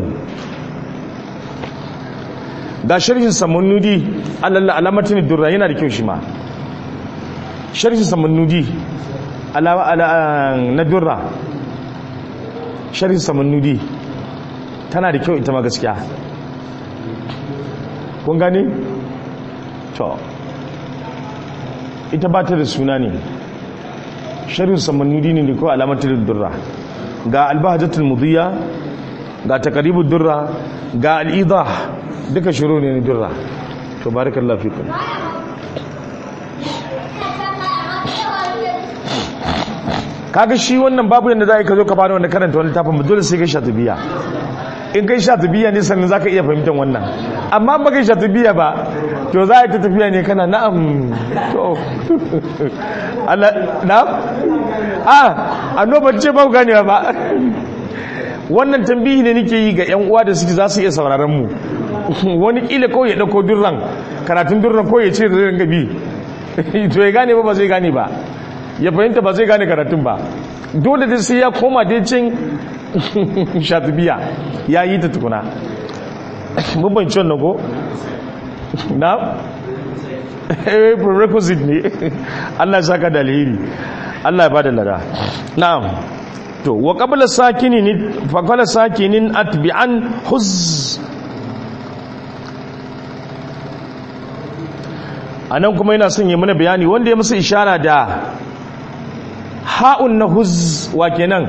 ga sharhin samanudi alalla alamatin durra yana da kyau shi ma sharhin samanudi na durra sharhin samanudi tana da kyau ita ma gaskiya kun gani? to ita ba ta da suna ne sharhin samanudi ne ko alamatin durra ga albahajatul mudiyya ga takaribul durra ga al'idah duka shiru ne na durra to barakallahu fikum kaga shi wannan babu yadda za ka zo ka bada wanda karanta wani tafin dole sai kai shatubiya in kai shatubiya ne sannan za ka iya fahimtar wannan amma ba kai shatubiya ba to za a ta tafiya ne kana na'am to Allah na'am a annoban ce ba ganewa ba wannan tambihi ne nake yi ga yan uwa da suke za su iya sauraron mu wani kila kawai ya dauko durran karatun durran ko ya ce da gabi to ya gane ba ba zai gane ba ya fahimta ba zai gane karatun ba dole da sai ya koma dai cin shatubiya ya yi ta tukuna mun banci wannan ko na eh prerequisite ne Allah ya saka da alheri Allah ya bada lada na'am to wa qabla sakinin fa qala sakinin atbi'an huz anan kuma yana son yi mana bayani wanda ya musu ishara da ha'un na huz wa kenan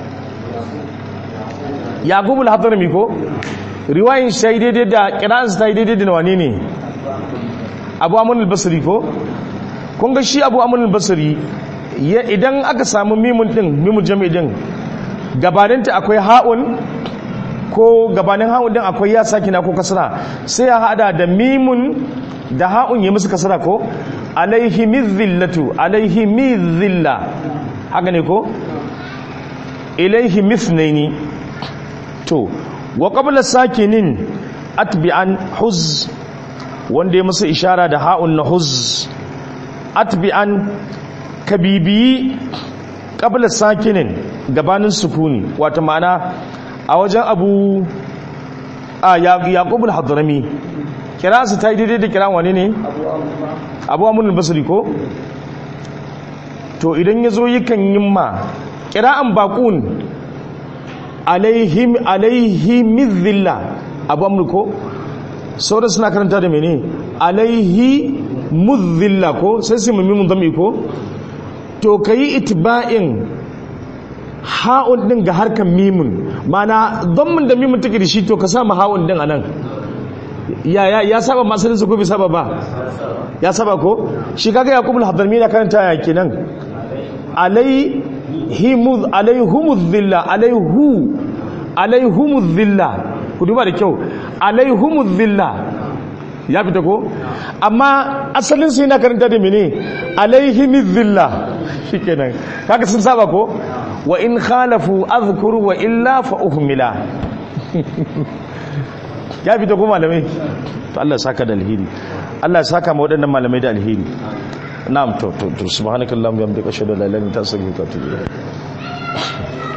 yaqubul hadrami ko riwayin sai daidai da qira'an sai daidai da wani ne abu amun al-basri ko kun ga shi abu amun al-basri idan aka samu mimun din mimun jami'i din gabaninta akwai ha'un ko gabanin ha'un din akwai ya sakina ko kasra sai ya hada da mimun da ha'un ya musu kasra ko alaihi mizillatu alaihi mizilla haka ne ko ilaihi mithnaini to wa qabla sakinin atbi'an huz wanda ya musu ishara da ha'un na huz atbi'an kabibi qabla sakinin gabanin sukuni wato ma'ana a wajen abu a yaqubul hadrami kiransa ta yi daidai da kiran wani ne abu amurin basiri ko to idan ya zo yakan yin ma kira'an bakun alaihi mizilla abu amur ko sauran suna karanta da mene alaihi muzilla ko sai sai mummin zami ko to ka yi itiba'in ha'un din ga harkar mimun mana don da mimun take da shi to ka sama ha'un din a nan ya ya ya saba masalin su ko bai saba ba ya saba ko shi kaga yaqub al-hadrami na karanta ya kenan alayhimuz alayhumuz dhilla alayhu alayhumuz dhilla ku duba da kyau alayhumuz dhilla ya fita ko amma asalin su yana karanta da mene alayhimiz dhilla shikenan kaga sun saba ko wa in khalafu azkuru wa illa fa uhmila ya fita ko malamai to Allah saka da alheri Allah saka ma waɗannan malamai da alheri na'am to to subhanakallahumma wa bihamdika ashhadu an la ilaha illa anta astaghfiruka wa atubu ilayk